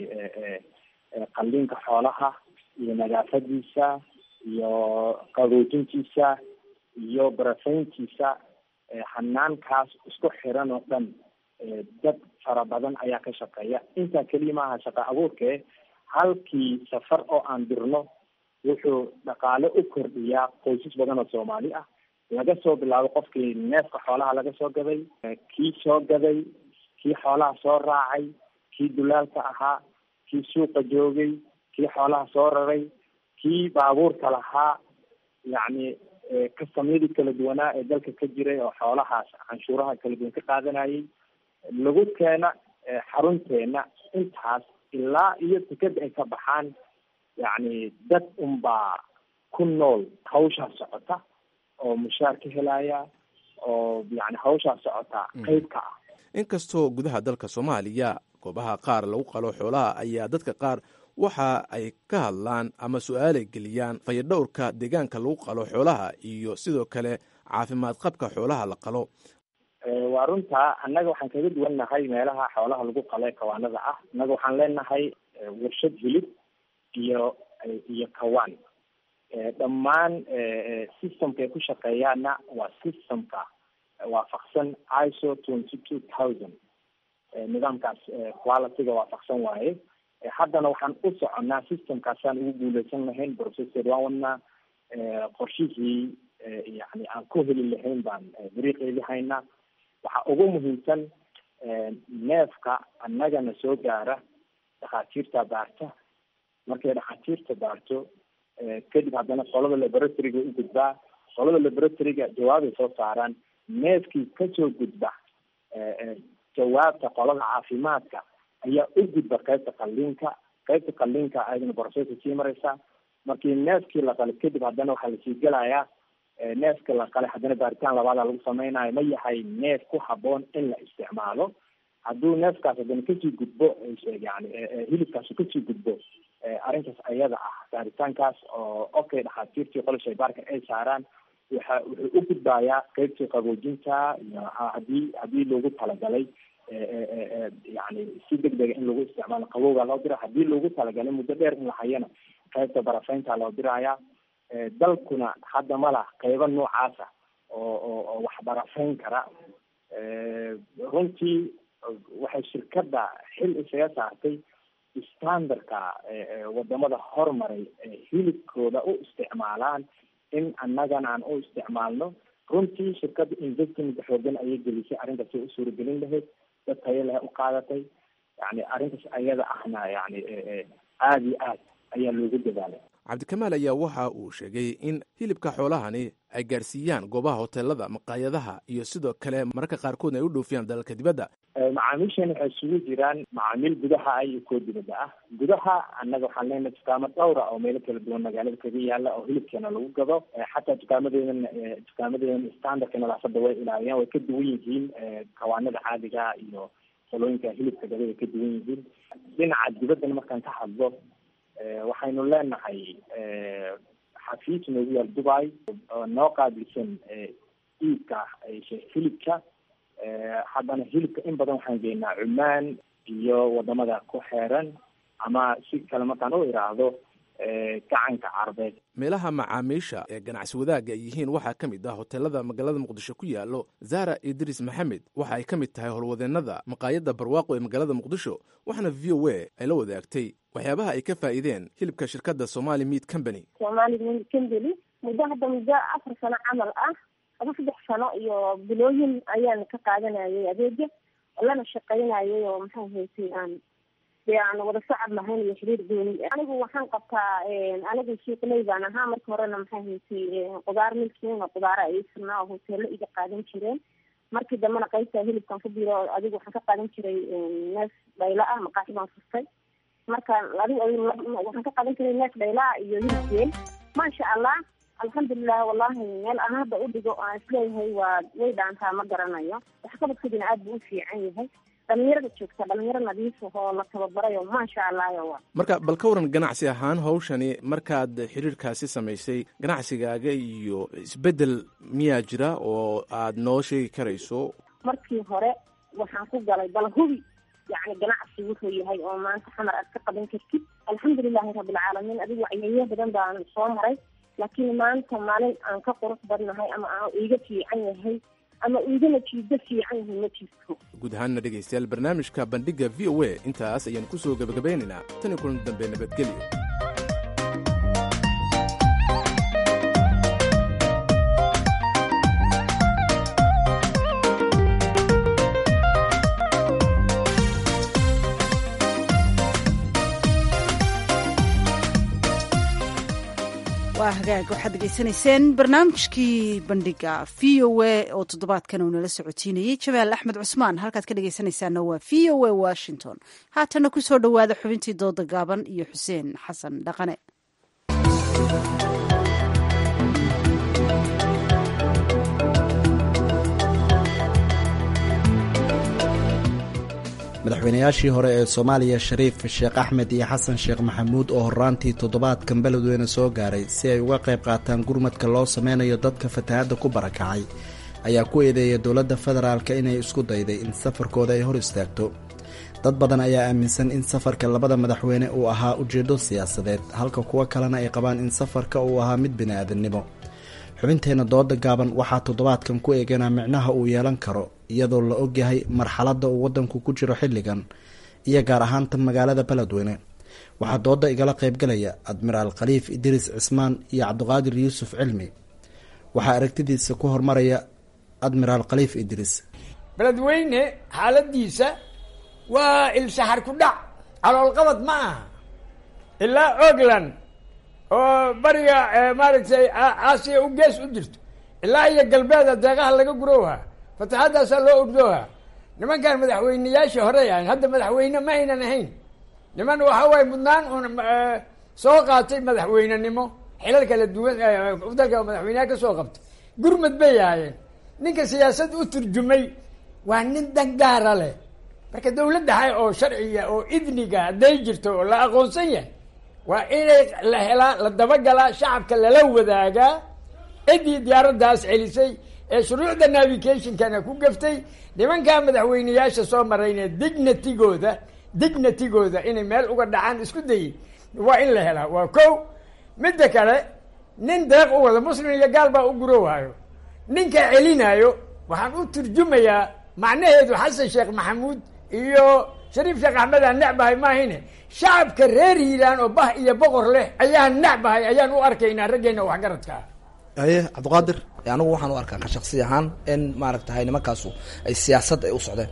qalliinka xoolaha iyo nadaafadiisa iyo qaboojintiisa iyo barafayntiisa xanaankaas isku xiran oo dhan dad fara badan ayaa ka shaqeeya intaa keliya maaha shaqa abuurkee halkii safar oo aan dirno wuxuu dhaqaale u kordhiyaa qoysas badan oo soomaali ah laga soo bilaabo qofkii neefka xoolaha laga soo gaday kii soo gaday kii xoolaha soo raacay kii dulaalka ahaa kii suuqa joogay kii xoolaha soo raray kii baabuurka lahaa yacni kastamyadii kala duwanaa ee dalka ka jiray oo xoolahaas canshuuraha kala duwan ka qaadanayay lagu keena xarunteena intaas ilaa iyo tikada ay ka baxaan yacni dad unbaa ku nool hawshaa socota oo mushaar ka helaya oo yani hawshaa socota qeyb ka ah inkastoo gudaha dalka soomaaliya goobaha qaar lagu qalo xoolaha ayaa dadka qaar waxa ay ka hadlaan ama su-aalay geliyaan fayadhowrka deegaanka lagu qalo xoolaha iyo sidoo kale caafimaad qabka xoolaha la qalo waa runtaa annaga waxaan kaga duwan nahay meelaha xoolaha lagu qalo ee kawaanada ah annaga waxaan leenahay warshad hilib iyo iyo kawaan dhammaan systemka ay ku shaqeeyaana waa systemka waafaqsan iso twenty two thousand nidaamkaas qualityga waafaqsan waaye haddana waxaan u soconnaa systemkaasaan ugu guuleysan lahayn processor waan wadnaa qorshihii yani aan ku heli lahayn baan dariiqeedii haynaa waxaa ugu muhiimsan neefka annagana soo gaara dhakhaatiirta baarta markay dhakhaatiirta baarto kadib haddana qolada laboratoryga u gudbaa qolada laboratoryga jawaabay soo saaraan neefkii kasoo gudba jawaabta qolada caafimaadka ayaa u gudba qaybta qalliinka qaybta qalliinka ayadana processa sii mareysa markii neefkii la qalay kadib haddana waxaa lasii gelayaa neefka la qalay haddana baaritaan labaada lagu sameynayo ma yahay neef ku haboon in la isticmaalo hadduu neefkaas haddana kasii gudbo yani hilibkaas kasii gudbo arrintaas ayada ah baaritaankaas oo okay dhakhaatiirtii qola shaybaarka ay saaraan waxa wuxuu u gudbayaa qeybtii qaboojinta iyo hadii hadii loogu talagalay yani si deg dega in lagu isticmaalo qabowga loo dira hadii loogu talagalay muddo dheer in la hayana qaybta barafaynta loo diraya dalkuna hadda ma lah qeybo noocaasa oo oo oo wax barafayn kara runtii waxay shirkadda xil isaga saartay standardka wadamada hormaray hilibkooda u isticmaalaan in annagana aan u isticmaalno runtii shirkadda investment xoogan ayay gelisay arrintaas ay u suuragelin lahayd dad tayo leh u qaadatay yani arrintaas ayada ahna yani aada iyo aad ayaa loogu dadaalay cabdikamaal ayaa waxa uu sheegay in hilibka xoolahani ay gaarsiiyaan goobaha hoteelada maqaayadaha iyo sidoo kale mararka qaarkoodna ay u dhoofiyaan dalalka dibadda macaamiishan waxay isugu jiraan macaamiil gudaha ah iyo kuwa dibadda ah gudaha annaga waxaan leenahay dukaamo dhowra oo meelo kala duwan magaalada kaga yaala oo hilibkeena lagu gado xataa dukaamadeedan dukaamadeedan standardka nadaafadda way ilaaliyaan way ka duwan yihiin kawaanada caadiga iyo qolooyinka hilibka gada way ka duwan yihiin dhinaca dibaddana markaan ka hadlo waxaynu leenahay xafiis noogu yaal dubai oo noo qaabilsan iibka hilibka haddana hilibka in badan waxaan geynaa cumaan iyo wadamada ku xeeran ama si kale markaan u iraahdo gacanka carbeed meelaha macaamiisha ee ganacsi wadaagga ay yihiin waxaa ka mid ah hoteelada magaalada muqdisho ku yaalo zara idris maxamed waxa ay ka mid tahay howlwadeennada maqaayadda barwaaqo ee magaalada muqdisho waxaana v o a ay la wadaagtay waxyaabaha ay ka faa'iideen hilibka shirkadda somali meat company somali meat company muddo hadda muddo afar sano camal ah aba saddex sano iyo bilooyin ayaan ka qaadanayay adeega lana shaqaynayay oo maxaa haysay aan dee aan wada socod lahayn iyo xiriir gooni anigu waxaan qabtaa anigu suuqley baan ahaa marka horena maxaa haysay qudaar milkiin oo qudaara ay sirnaa oo hoteelo iga qaadan jireen markii dambena qaybta hilibkan ku biro adigu waxaan ka qaadan jiray neef dhayla ah maqaaxi baan furtay marka adigu waxaan ka qaadan jiray neef dhayla ah iyo hilibkeen maasha allah alxamdulilah wallahi meel aan hadda u dhigo aan isleeyahay waa way dhaantaa ma garanayo waxqabadkoodina aad buu u fiican yahay dhalinyarada joogta dhalinyaro nadiif oo la tababarayo maasha allah wa marka bal ka waran ganacsi ahaan hawshani markaad xiriirkaasi samaysay ganacsigaaga iyo isbeddel miyaa jira oo aad noo sheegi karayso markii hore waxaan ku galay bal hubi yani ganacsi wuxuu yahay oo maanta xamar aad ka qaban kartid alxamdulilahi rabbilcaalamiin adigu wacyeyo badan baan soo maray laakiin maanta maalin aan ka qurux badnahay ama aan iiga fiican yahay ama iigana jiido fiican yahay ma jirto guud ahaanna dhegaystayaal barnaamijka bandhigga v o a intaas ayaan ku soo gebagabeynaynaa tan iyo kulan dambe nabadgelyo waa hagaag waxaad degeysanayseen barnaamijkii bandhiga v o a oo toddobaadkan uu nala socotiinayey jabaal axmed cusmaan halkaad ka dhegeysanaysaana waa v o a washington haatana ku soo dhowaada xubintii dooda gaaban iyo xuseen xasan dhaqane madaxweynayaashii hore ee soomaaliya shariif sheekh axmed iyo xasan sheekh maxamuud oo horaantii toddobaadkan beledweyne soo gaaray si ay uga qayb qaataan gurmadka loo sameynayo dadka fatahaadda ku barakacay ayaa ku eedeeya dowladda federaalka inay isku dayday in safarkooda ay hor istaagto dad badan ayaa aaminsan in safarka labada madaxweyne uu ahaa ujeeddo siyaasadeed halka kuwo kalena ay qabaan in safarka uu ahaa mid bini-aadannimo xubinteenna dooda gaaban waxaa toddobaadkan ku eeganaa micnaha uu yeelan karo iyadoo la ogyahay marxaladda uu waddanku ku jiro xilligan iyo gaar ahaan tan magaalada beledweyne waxaa dooda igala qaybgalaya admiraal khaliif idriis cismaan iyo cabdiqaadir yuusuf cilmi waxaa aragtidiisa ku hormaraya admiraal khaliif idriis beledweyne xaaladiisa waa ilsaxar ku dhac caloolqabad ma aha ilaa ogland oo bariga maaragtay aasiya u gees u jirto ilaa iyo galbeeda deeqaha laga gurowha fataxaddaasaa loo ordooha nimankan madaxweyneyaashii horey ahayn hadda madaxweyne ma aynan ahayn niman waxa waaye mudnaan un soo qaatay madaxweynenimo xilal kala duwan dalka madaxweyneha ka soo qabtay gurmad bay ahaayeen ninka siyaasad u turjumay waa nin dangaara leh marka dawladda hay oo sharciga oo idniga hadday jirto oo la aqoonsan yahay waa inay la helaa la dabagalaa shacabka lala wadaagaa ciddii diyaaraddaas celisay ee shuruucda navigationkana ku gaftay nimankaa madaxweyneyaasha soo marayne dignitigooda dignitigooda inay meel uga dhacaan isku dayay waa in la helaa waa ko midda kale nin deeq u wada muslim iyo gaal baa u gurowaayo ninka celinayo waxaan u turjumayaa macnaheedu xasan sheekh maxamuud iyo shariif sheekh axmed aan necbahay maahine shacabka reer hiiraan oo bah iyo boqor leh ayaan necbahay ayaan u arkaynaa raggeena waxgaradka ah aye cabdiqaadir anigu waxaan u arkaa ka shaksi ahaan in maaragtahay nimankaasu ay siyaasad ay u socdeen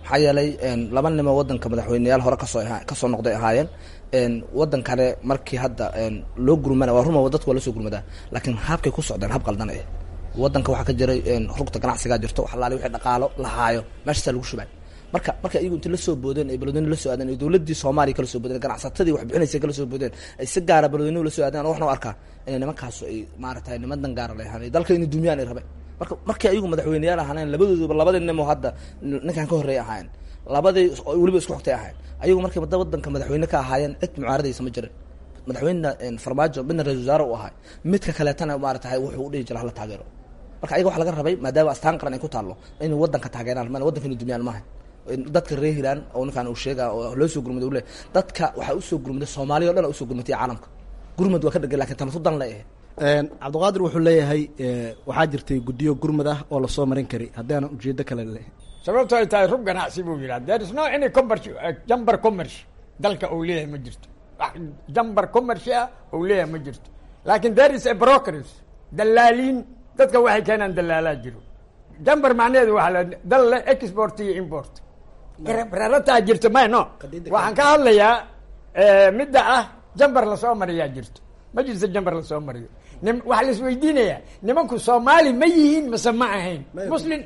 maxaa yeelay laba nimo wadanka madaxweyneyaal hore kasoo kasoo noqday ahaayeen wadan kale markii hadda loo gurmana waa ruma dadku waa lasoo gurmadaa laakiin habkay ku socdeen hab qaldan eh wadanka waxaa ka jiray rugta ganacsigaa jirto wax alaali wixii dhaqaalo lahaayo meeshaasaa lagu shubay marka marka iyagu inta lasoo boodeen ay beledweyne lasoo aadeen ay dowladii soomaaliya kala soo boodeen ganacsatadii wax bixinaysa kala soo boodeen ay si gaara beledweynuhu lasoo aadeen waxna u arkaa inay nimankaasu ay maaragtay niman dangaara leehaan dalka inay dumiyaan ay rabeen marka markii ayagu madaxweyneyaal ahaaneen labadooduba labadii nimo hadda ninkan ka horreeya ahaayeen labadii weliba isku xogtay ahaayeen ayagu markay da wadanka madaxweyne ka ahaayeen cid mucaaradaysa ma jirin madaxweyne farmaajo midna ra-isul wasaare u ahay midka kaleetana maaratahay wuxuu udhihi jira hala taageero marka ayaga waxa laga rabay maadaama astaan qaran ay ku taallo inay wadanka taageeraan ma wadanka inay dumiyaan maaha dadka reer hiiraan oo ninkaan uu sheega oo loo soo gurmaday ule dadka waxaa usoo gurmaday soomaaliya o dhan usoo gurmatay caalamka gurmad waa ka dhegay lakin tamatu dan le ahe cabdiqaadir wuxuu leeyahay waxaa jirtay guddiyo gurmad ah oo lasoo marin kari haddii aanan ujeedo kale le sababto ay tahay rub ganacsi buu yidhaha there is no any commerce jamber commerce dalka uu leeyahay ma jirto wax jamber commerce ah uu leeyahay ma jirto laakin there is a brokers dalaaliin dadka waxay keenaan dalaalaa jiro jamber macnaheedu waxa la dal le export iyo import rarataa jirto may no waxaan ka hadlayaa midda ah jamber lasoo mariyaa jirto ma jirto jamber lasoo mariyo nim waxaa la isweydiinayaa nimanku soomaali ma yihiin mase ma ahayn muslim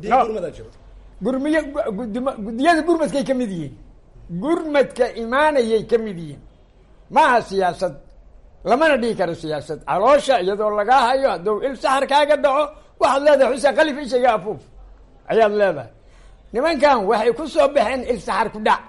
gurmiyo guddiyada gurmadkay ka mid yihiin gurmadka imaanayay ka mid yihiin maaha siyaasad lamana dhihi karo siyaasad caloosha iyadoo lagaa hayo hadduu il saxar kaaga dhaco waxaad leedahay xuseen kalif ishaga afuuf ayaad leedahay nimankan waxay ku soo baxeen il saxar ku dhac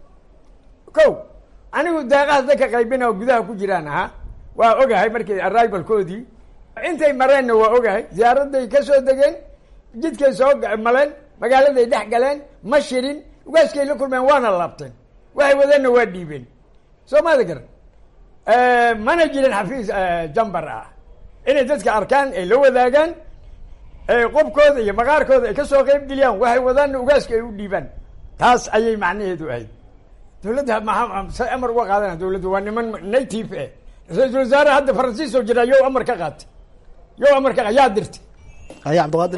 ko anigu deeqahaas dadka qaybina oo gudaha ku jiraan ahaa waa ogahay markii arrivalkoodii intay mareenna waa ogahay ziyaaraday ka soo degeen jidkay soo maleen magaaladay dhex galeen ma shirin ugaaskay la kulmeen waana laabteen waxay wadeenna waa dhiibeen soo maada garan mana jirin xafiis jambar ah inay dadka arkaan ay la wadaagaan qobkooda iyo maqaarkooda ay kasoo qeyb geliyaan waxay wadaanna ugaaska ay u dhiibaan taas ayay macnaheedu ahayd dawladda maa amar uga qaadana dawladda waa niman native eh ra-isul wasaare hadda faransiis oo jira yow amar ka qaatay yow amar ka yaa dirtay haya cabdiqaadir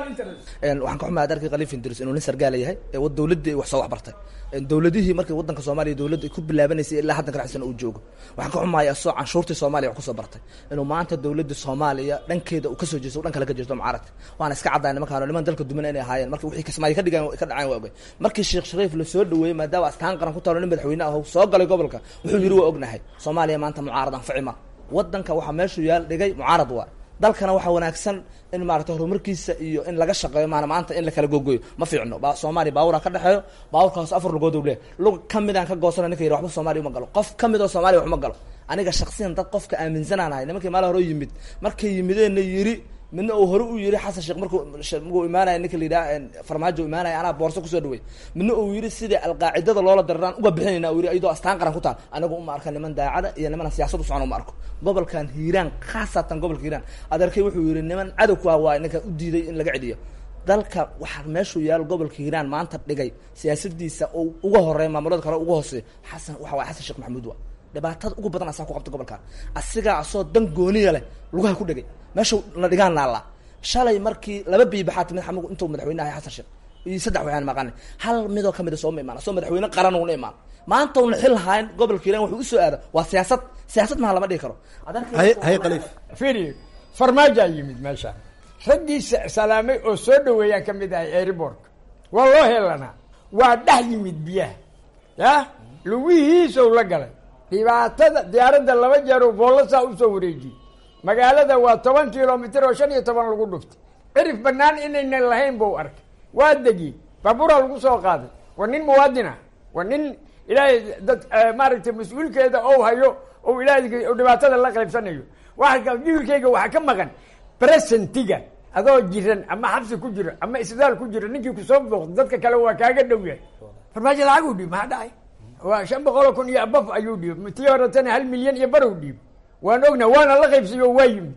waxaan ka xumaa adarkii khaliif indris inuu nin sargaala yahay ee dawladdii wax soo waxbartay dawladihii markii wadanka soomaaliya dawladda ay ku bilaabanaysay ilaa haddan ka dhexsan uu joogo waxaan ka xumaaya asoo canshuurtii soomaaliya wax kusoo bartay inuu maanta dawladda soomaaliya dhankeeda uu kasoo jeesto dhan kale ka jeesto mucaaradka waana iska caddaay nimankaan niman dalka duman inay ahaayeen marka wixii kismaayo ka dhigaan ka dhaceen waa ogay markii sheekh shariif lasoo dhaweeyey maadaama astaan qaran ku taalo nin madaxweyne ah soo galay gobolka wuxuu yidhi waa ognahay soomaaliya maanta mucaarad anfici ma wadanka waxaa meeshuu yaal dhigay mucaarad waa dalkana waxaa wanaagsan in maarata horumarkiisa iyo in laga shaqeeyo maana maanta in la kala gogoyo ma fiicno ba soomaaliya baawura ka dhexeeyo baawurkaas afar lugood u leh lug kamidaan ka goosana ninka yidhi waxba soomaaliya uma galo qof kamid oo soomaaliya wax ma galo aniga shaksiyan dad qofka aaminsanaan ahay nimankii maalin hore yimid markay yimideenna yiri midna uu hore u yiri xasan sheekh markuu markuu imaanaya ninka la yidhaha farmaajo imaanaya anaa boorso kusoo dhawey midna uu yiri sida alqaacidada loola diraraan uga bixinayna uu yiri iyadoo astaan qaran ku taal anigu uma arka niman daacada iyo niman siyaasad u socon uma arko gobolkan hiiraan khaasatan gobolka hiiraan adeerkay wuxuu yiri niman cadow ku ah waay ninka u diiday in laga celiyo dalka waxaa meeshuu yaal gobolka hiiraan maanta dhigay siyaasadiisa oo uga horeeya maamulada kale uga hooseeya xasan waxa waay xasan sheekh maxamuud waa dhibaatada ugu badan asaa ku qabta gobolkan asigaa asoo dan gooniya leh lugaha ku dhegay meesha la dhigaan naallaa shalay markii laba biibaxaa timid xamug intuu madaxweyne ahay xasan sheekh iyo saddex waxaan maqanay hal midoo kamid a sooma imaan asoo madaxweyne qaran una imaan maanta una xil lahayn gobolka hiiraan wuxuu usoo aada waa siyaasad siyaasad maha lama dhihi karo hay khaliif firi farmaajo yimid meesha raggii salaamay oo soo dhaweeyaan kamid ahay airbork waa loo helanaa waa dhex yimid biyaha ya lugihiisow la galay dhibaatada diyaaradda laba jeeroo boolasaa usoo wareejiyey magaalada waa toban kilomitr oo shan iyo toban lagu dhuftay cirif banaan inaynan lahayn buu arkay waa degi baaburaa lagu soo qaaday waa nin muwaadina waa nin ilaahay dad maaragtay mas-uulkeeda ou hayo ou ilaahay dhibaatada la qaybsanayo waa jiilkayga waxaa ka maqan presentiga adoo jiran ama xabsi ku jiro ama isbitaal ku jiro ninkii kusoo booqda dadka kale waa kaaga dhow yahay farmaajo lacaguu dhiib maxaa dhacay waa shan boqoloo kun iyo abaf ayuu dhiib tii horetana hal milyan iyo barow dhiib waan ogna waana la qaybsiyo waa yimid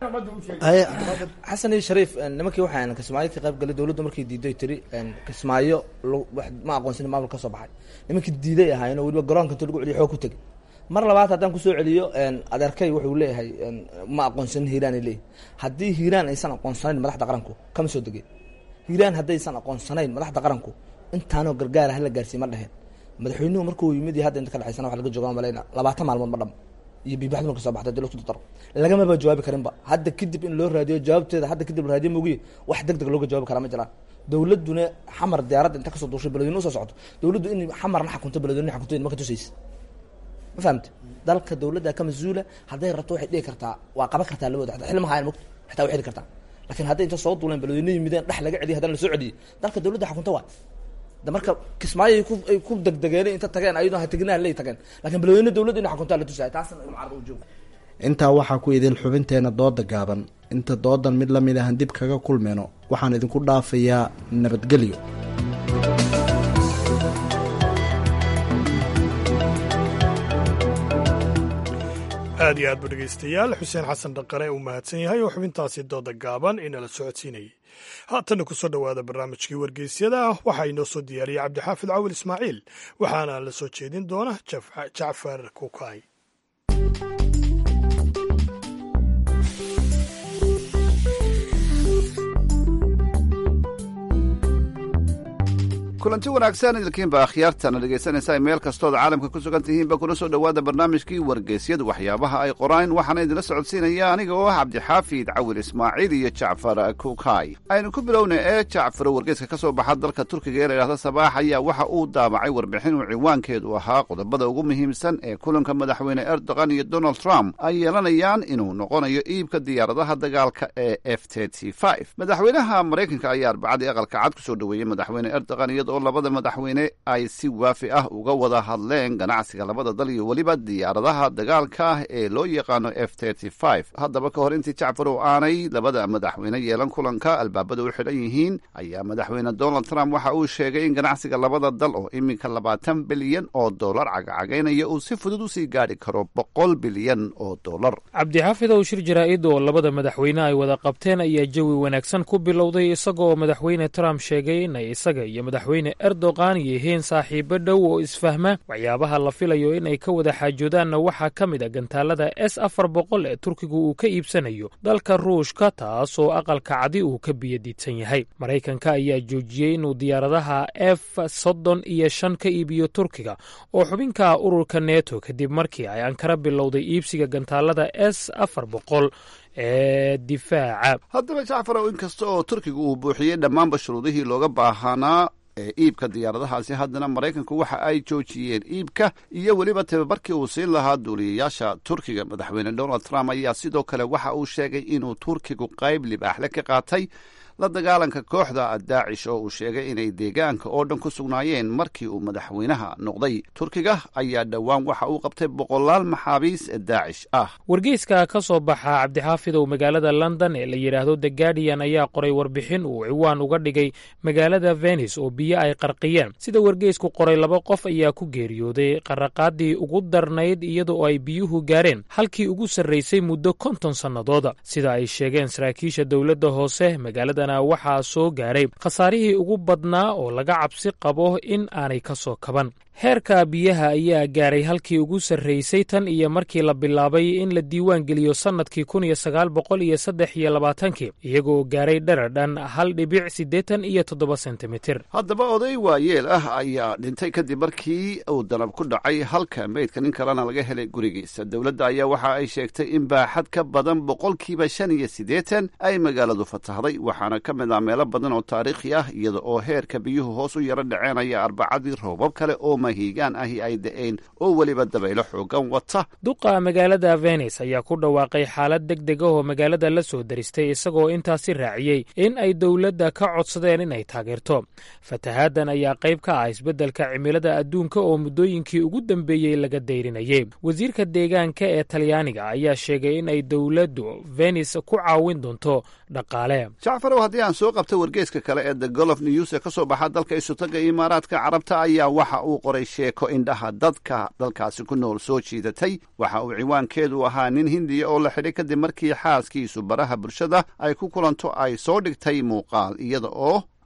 xasan iyo shariif nimankii waxaan kismaayo ka qayb galay dawladdu markay diiday tiri kismaayo ma aqoonsan maamul ka soo baxay nimankii diiday ahaayeen oo weliba garoonka inta lagu celiyo xoog ku tegay mar labaad haddaan kusoo celiyo adeerkay wuxuu leeyahay ma aqoonsanin hiiraan ay leeyahy haddii hiiraan aysan aqoonsanayn madaxda qaranku kama soo degeen hiiraan haddaysan aqoonsanayn madaxda qaranku intaanoo gargaara hala gaarsiiye ma dheheen madaxweynuhu markuu yimid iyo hadda inta ka dhacaysana waxa laga jooga malayna labaatan maalmood ma dham iyo biibaxdu marka soo baxda dilo isku daro lagamaba jawaabi karinba hadda kadib in loo raadiyo jawaabteeda hadda kadib la raadiyo mogiye wax deg deg looga jawaabi karaa ma jiraan dowladuna xamar diyaaradda inta kasoo duushay beledweyne usoo socoto dowladdu in xamarna xakunto beledweyne xakunto ma ka tusaysa ma fahamte dalka dowladda ka mas-uula hadday rabto waxay dhihi kartaa waa qaban kartaa labooda xataa xilma hayan mogto xitaa way xili kartaa laakiin hadday inta soo duuleen beledweyne yimideen dhex laga celiyo haddana lasoo celiyey dalka dowladda xakunto waa de marka kismaayo ay ku ay ku degdegeen inta tageen ayadoo ha tegnaa lay tageen laakiin beledweyne dowladda inay xakuntaa la tusaya taasna mucaarada u jooga intaa waxaa ku idin xubinteena dooda gaaban inta doodan mid la mid ahan dib kaga kulmeyno waxaan idinku dhaafayaa nabadgelyo aad iyo aad bu dhegaystayaal xuseen xasan dhaqare uu mahadsan yahay oo xubintaasi dooda gaaban inala socodsiinayay haatanna ku soo dhowaada barnaamijkii wargeysyada ah waxaa inoo soo diyaariyey cabdixaafid cawil ismaaciil waxaana la soo jeedin doona jacfar kukay kulanti wanaagsan idinkiinba akhyaartana dhegaysanaysaa meel kastood caalamka ku sugan tihiinba kuna soo dhowaada barnaamijkii wargeysyadu waxyaabaha ay qoraan waxaana idinla socodsiinaya aniga oo ah cabdixaafid cawil ismaaciil iyo jacfar kukay aynu ku bilowna ee jacfar wargeyska ka soo baxa dalka turkiga ee la yidhahda sabaax ayaa waxa uu daabacay warbixin uu ciwaankeedu ahaa qodobada ugu muhiimsan ee kulanka madaxweyne erdogan iyo donald trump ay yeelanayaan inuu noqonayo iibka diyaaradaha dagaalka ee f madaxweynaha maraykanka ayaa arbacadii aqalka cad ku soo dhoweeyey madaxweyne erdogan iyada oo labada madaxweyne ay si waafi ah uga wada hadleen ganacsiga labada dal iyo weliba diyaaradaha dagaalka ah ee loo yaqaano f haddaba ka hor intii jacfar oo aanay labada madaxweyne yeelan kulanka albaabada u xidhan yihiin ayaa madaxweyne donald trump waxa uu sheegay in ganacsiga labada dal oo iminka labaatan bilyan oo dollar cagacagaynaya uu si fudud usii gaadhi karo boqol bilyan oo dollar cabdixaafid ow shir jaraa'id oo labada madaxweyne ay wada qabteen ayaa jawi wanaagsan ku bilowday isagoo madaxweyne trump sheegay inay isaga iyo madaxweyne erdogan yihiin saaxiibo dhow oo isfahma waxyaabaha la filayo inay ka wada xaajoodaanna waxaa ka mid a gantaalada s afar boqol ee turkigu uu ka iibsanayo dalka ruushka taasoo aqalka cadi uu ka biyadiidsan yahay maraykanka ayaa joojiyey inuu diyaaradaha f soddon iyo shan ka iibiyo turkiga oo xubinka ururka neto kadib markii ay ankara bilowday iibsiga gantaalada s afar boqol ee difaaca haddaba jacfarow inkasta oo turkiga uu buuxiyey dhammaanba shuruudihii looga baahanaa ee iibka diyaaradahaasi haddana maraykanku waxa ay joojiyeen iibka iyo weliba tababarkii uu siin lahaa duuliyayaasha turkiga madaxweyne donald trump ayaa sidoo kale waxa uu sheegay inuu turkigu qayb libaaxle ka qaatay la dagaalanka kooxda daacish oo uu sheegay inay deegaanka oo dhan ku sugnaayeen markii uu madaxweynaha noqday turkiga ayaa dhowaan waxa uu qabtay boqolaal maxaabiis daacish ah wargeyska ka soo baxa cabdixaafidow magaalada london ee la yidhaahdo the guardian ayaa qoray warbixin uu ciwaan uga dhigay magaalada venice oo biyo ay qarqiyeen sida wargeysku qoray laba qof ayaa ku geeriyooday qaraqaadii ugu darnayd iyadoo ay biyuhu gaareen halkii ugu sarraysay muddo konton sannadooda sida ay sheegeen saraakiisha dowladda hoose magaalada waxaa soo gaaray khasaarihii ugu badnaa oo laga cabsi qabo in aanay ka soo kaban heerka biyaha ayaa gaaray halkii ugu sarraysay tan iyo markii la bilaabay in la diiwaan geliyo sannadkii kun iyo sagaal boqol iyo saddex iyo labaatankii iyagoo gaaray dharar dhan hal dhibic siddeetan iyo toddoba sentimitir haddaba oday waayeel ah ayaa dhintay kadib markii uu danab ku dhacay halka meydka nin kalena laga helay gurigiisa dowladda ayaa waxa ay sheegtay in baaxad ka badan boqolkiiba shan iyo siddeetan ay magaaladu fatahday waxaana ka mid ah meelo badan oo taariikhi ah iyada oo heerka biyuhu hoos u yaro dhaceenaya arbacadii roobab kale oo hiigaan ahi ay da-een oo weliba dabaylo xoogan wata duqa magaalada venis ayaa ku dhawaaqay xaalad deg deg ah oo magaalada la soo daristay isagoo intaasi raaciyey in ay dowladda ka codsadeen inay taageerto fatahaaddan ayaa qayb ka ah isbeddelka cimilada adduunka oo muddooyinkii ugu dambeeyey laga dayrinayay wasiirka deegaanka ee talyaaniga ayaa sheegay in ay dowladdu venis ku caawin doonto dhaqaale jacfarow haddii aan soo qabta wargeeska kale ee the golof news ee ka soo baxa dalka isutaga imaaraadka carabta ayaa waxa uu qoray sheeko indhaha dadka dalkaasi ku nool soo jiidatay waxa uu ciwaankeedu ahaa nin hindiya oo la xidhay kadib markii xaaskiisu baraha bulshada ay ku kulanto ay soo dhigtay muuqaal iyada oo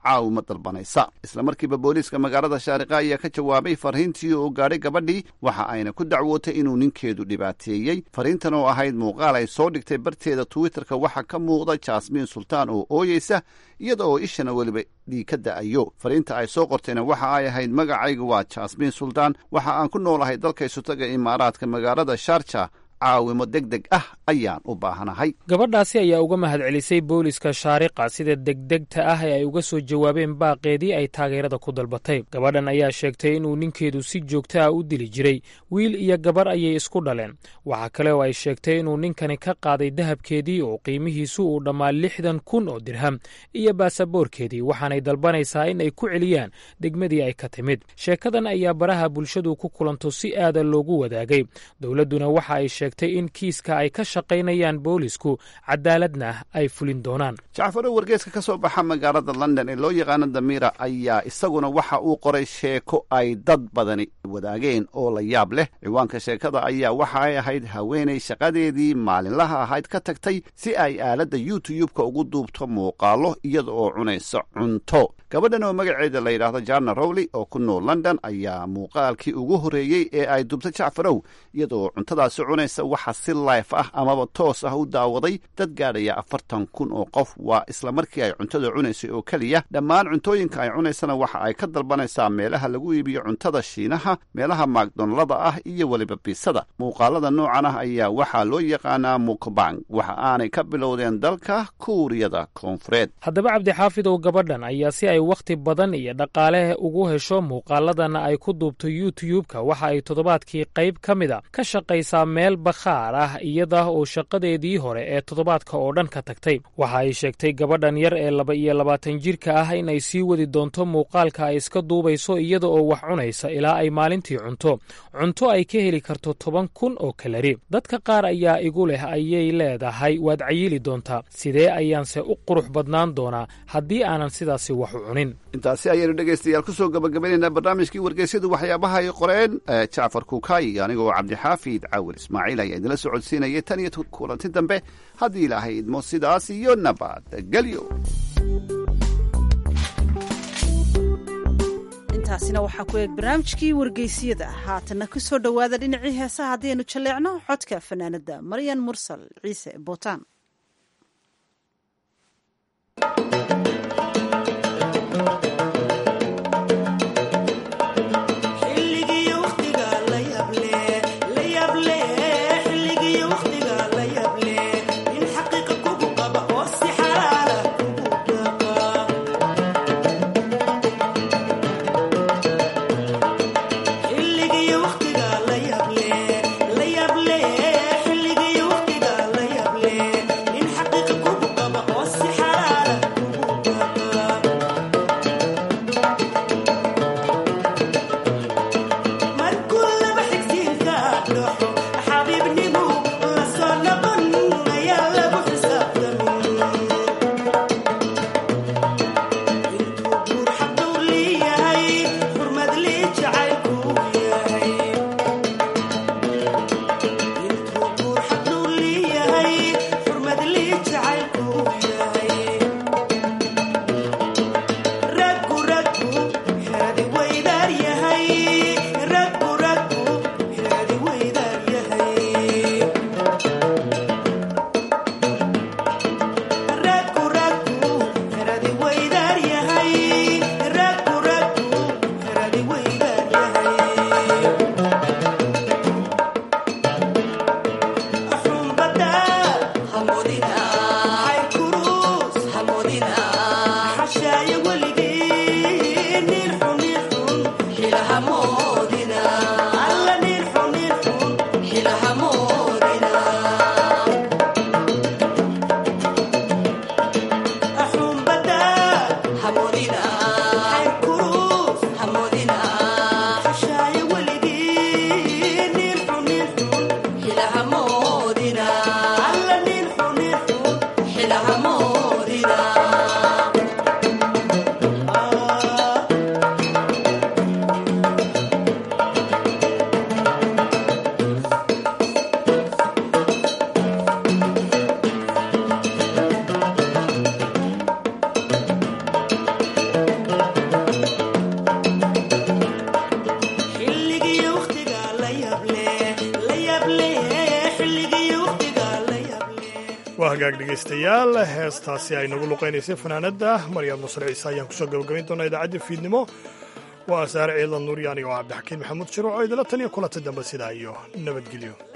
caawimo dalbanaysa isla markiiba booliiska magaalada shaariqa ayaa ka jawaabay fariintii oo gaadhay gabadhii waxa ayna ku dacwootay inuu ninkeedu dhibaateeyey fariintan oo ahayd muuqaal ay soo dhigtay barteeda twitterka waxaa ka muuqda jasmiin sultaan oo ooyeysa iyada oo ishana weliba dhiig ka da'ayo fariinta ay soo qortayna waxa ay ahayd magacaygu waa jasmiin sultaan waxa aan ku noolahay dalka isutaga imaaraadka magaalada sharja caawimo deg deg ah ayaan u baahanahay gabadhaasi ayaa uga mahadcelisay booliska shaariqa sida degdegta ah ee ay uga soo jawaabeen baaqeedii ay taageerada ku dalbatay gabadhan ayaa sheegtay inuu ninkeedu si joogto ah u dili jiray wiil iyo gabar ayay isku dhaleen waxaa kale oo ay sheegtay inuu ninkani ka qaaday dahabkeedii oo qiimihiisu uu dhammaa lixdan kun oo dirham iyo baasaboorkeedii waxaanay dalbanaysaa in ay ku celiyaan degmadii ay ka timid sheekadan ayaa baraha bulshadu ku kulanto si aada loogu wadaagay dowladduna waxa ay sheegtay in kiiska ay ka shaqaynayaan boolisku cadaaladna ay fulin doonaan jacfaro wargeeska ka soo baxa magaalada london ee loo yaqaano damira ayaa isaguna waxa uu qoray sheeko ay dad badani wadaageen oo la yaab leh ciwaanka sheekada ayaa waxa ay ahayd haweenay shaqadeedii maalinlaha ahayd ka tagtay si ay aaladda youtube-ka ugu duubto muuqaalo iyada oo cunaysa cunto gabadhan oo magaceeda la yidhaahdo jana rowley oo ku nool london ayaa muuqaalkii ugu horreeyey ee ay dubta jacfarow iyada oo cuntadaasi cunaysa waxa si life ah amaba toos ah u daawaday dad gaadhaya afartan kun oo qof waa isla markii ay cuntada cunaysay oo keliya dhammaan cuntooyinka ay cunaysana waxa ay ka dalbanaysaa meelaha lagu iibiyo cuntada shiinaha meelaha maakdonlada ah iyo weliba biisada muuqaalada noocan ah ayaa waxaa loo yaqaanaa mukbang waxa aanay ka bilowdeen dalka kuuriyada koonfureed haddaba cabdixaafidow gabadhan ayaa si ay wakhti badan iyo dhaqaale ugu hesho muuqaaladana ay ku duubto youtube-ka waxa ay toddobaadkii qayb ka mid a ka shaqaysaa meel bakhaar ah iyada oo shaqadeedii hore ee toddobaadka oo dhan ka tagtay waxa ay sheegtay gabadhan yar ee laba iyo labaatan jirka ah in ay sii wadi doonto muuqaalka ay iska duubayso iyada oo wax cunaysa ilaa ay maalintii cunto cunto ay ka heli karto toban kun oo kalari dadka qaar ayaa igu leh ayay leedahay waad cayili doontaa sidee ayaanse u qurux badnaan doonaa haddii aanan sidaasi wax u cunin intaasi ayaynu dhegaystayaal kusoo gabagabaynaynaa barnaamijkii wargeysyadu waxyaabaha ay qoreen jacfar kuukaayi anigoo cabdixaafid caawil ismaaciil ayaa idinla socodsiinayay tan iyo kulanti dambe haddii ilaahay idmo sidaas iyo nabadgelyo intaasina waxaa ku eeg barnaamijkii wargeysiyada haatanna ku soo dhowaada dhinacii heesaha haddaynu jalleecno xodka fanaanadda maryan mursal ciise bootaan xilligii waqtiga la yable hagaag dhegaystayaal heestaasi ay nagu luqaynaysay fanaanadda maryam nusre ciise ayaan kusoo gabagabayn doonaa idaacadda fiidnimo waa saare ciidan nuuryaani oo cabdixakiin maxamuud shiruuc oo idila tan iyo kulanta dambe sidaa iyo nabadgelyo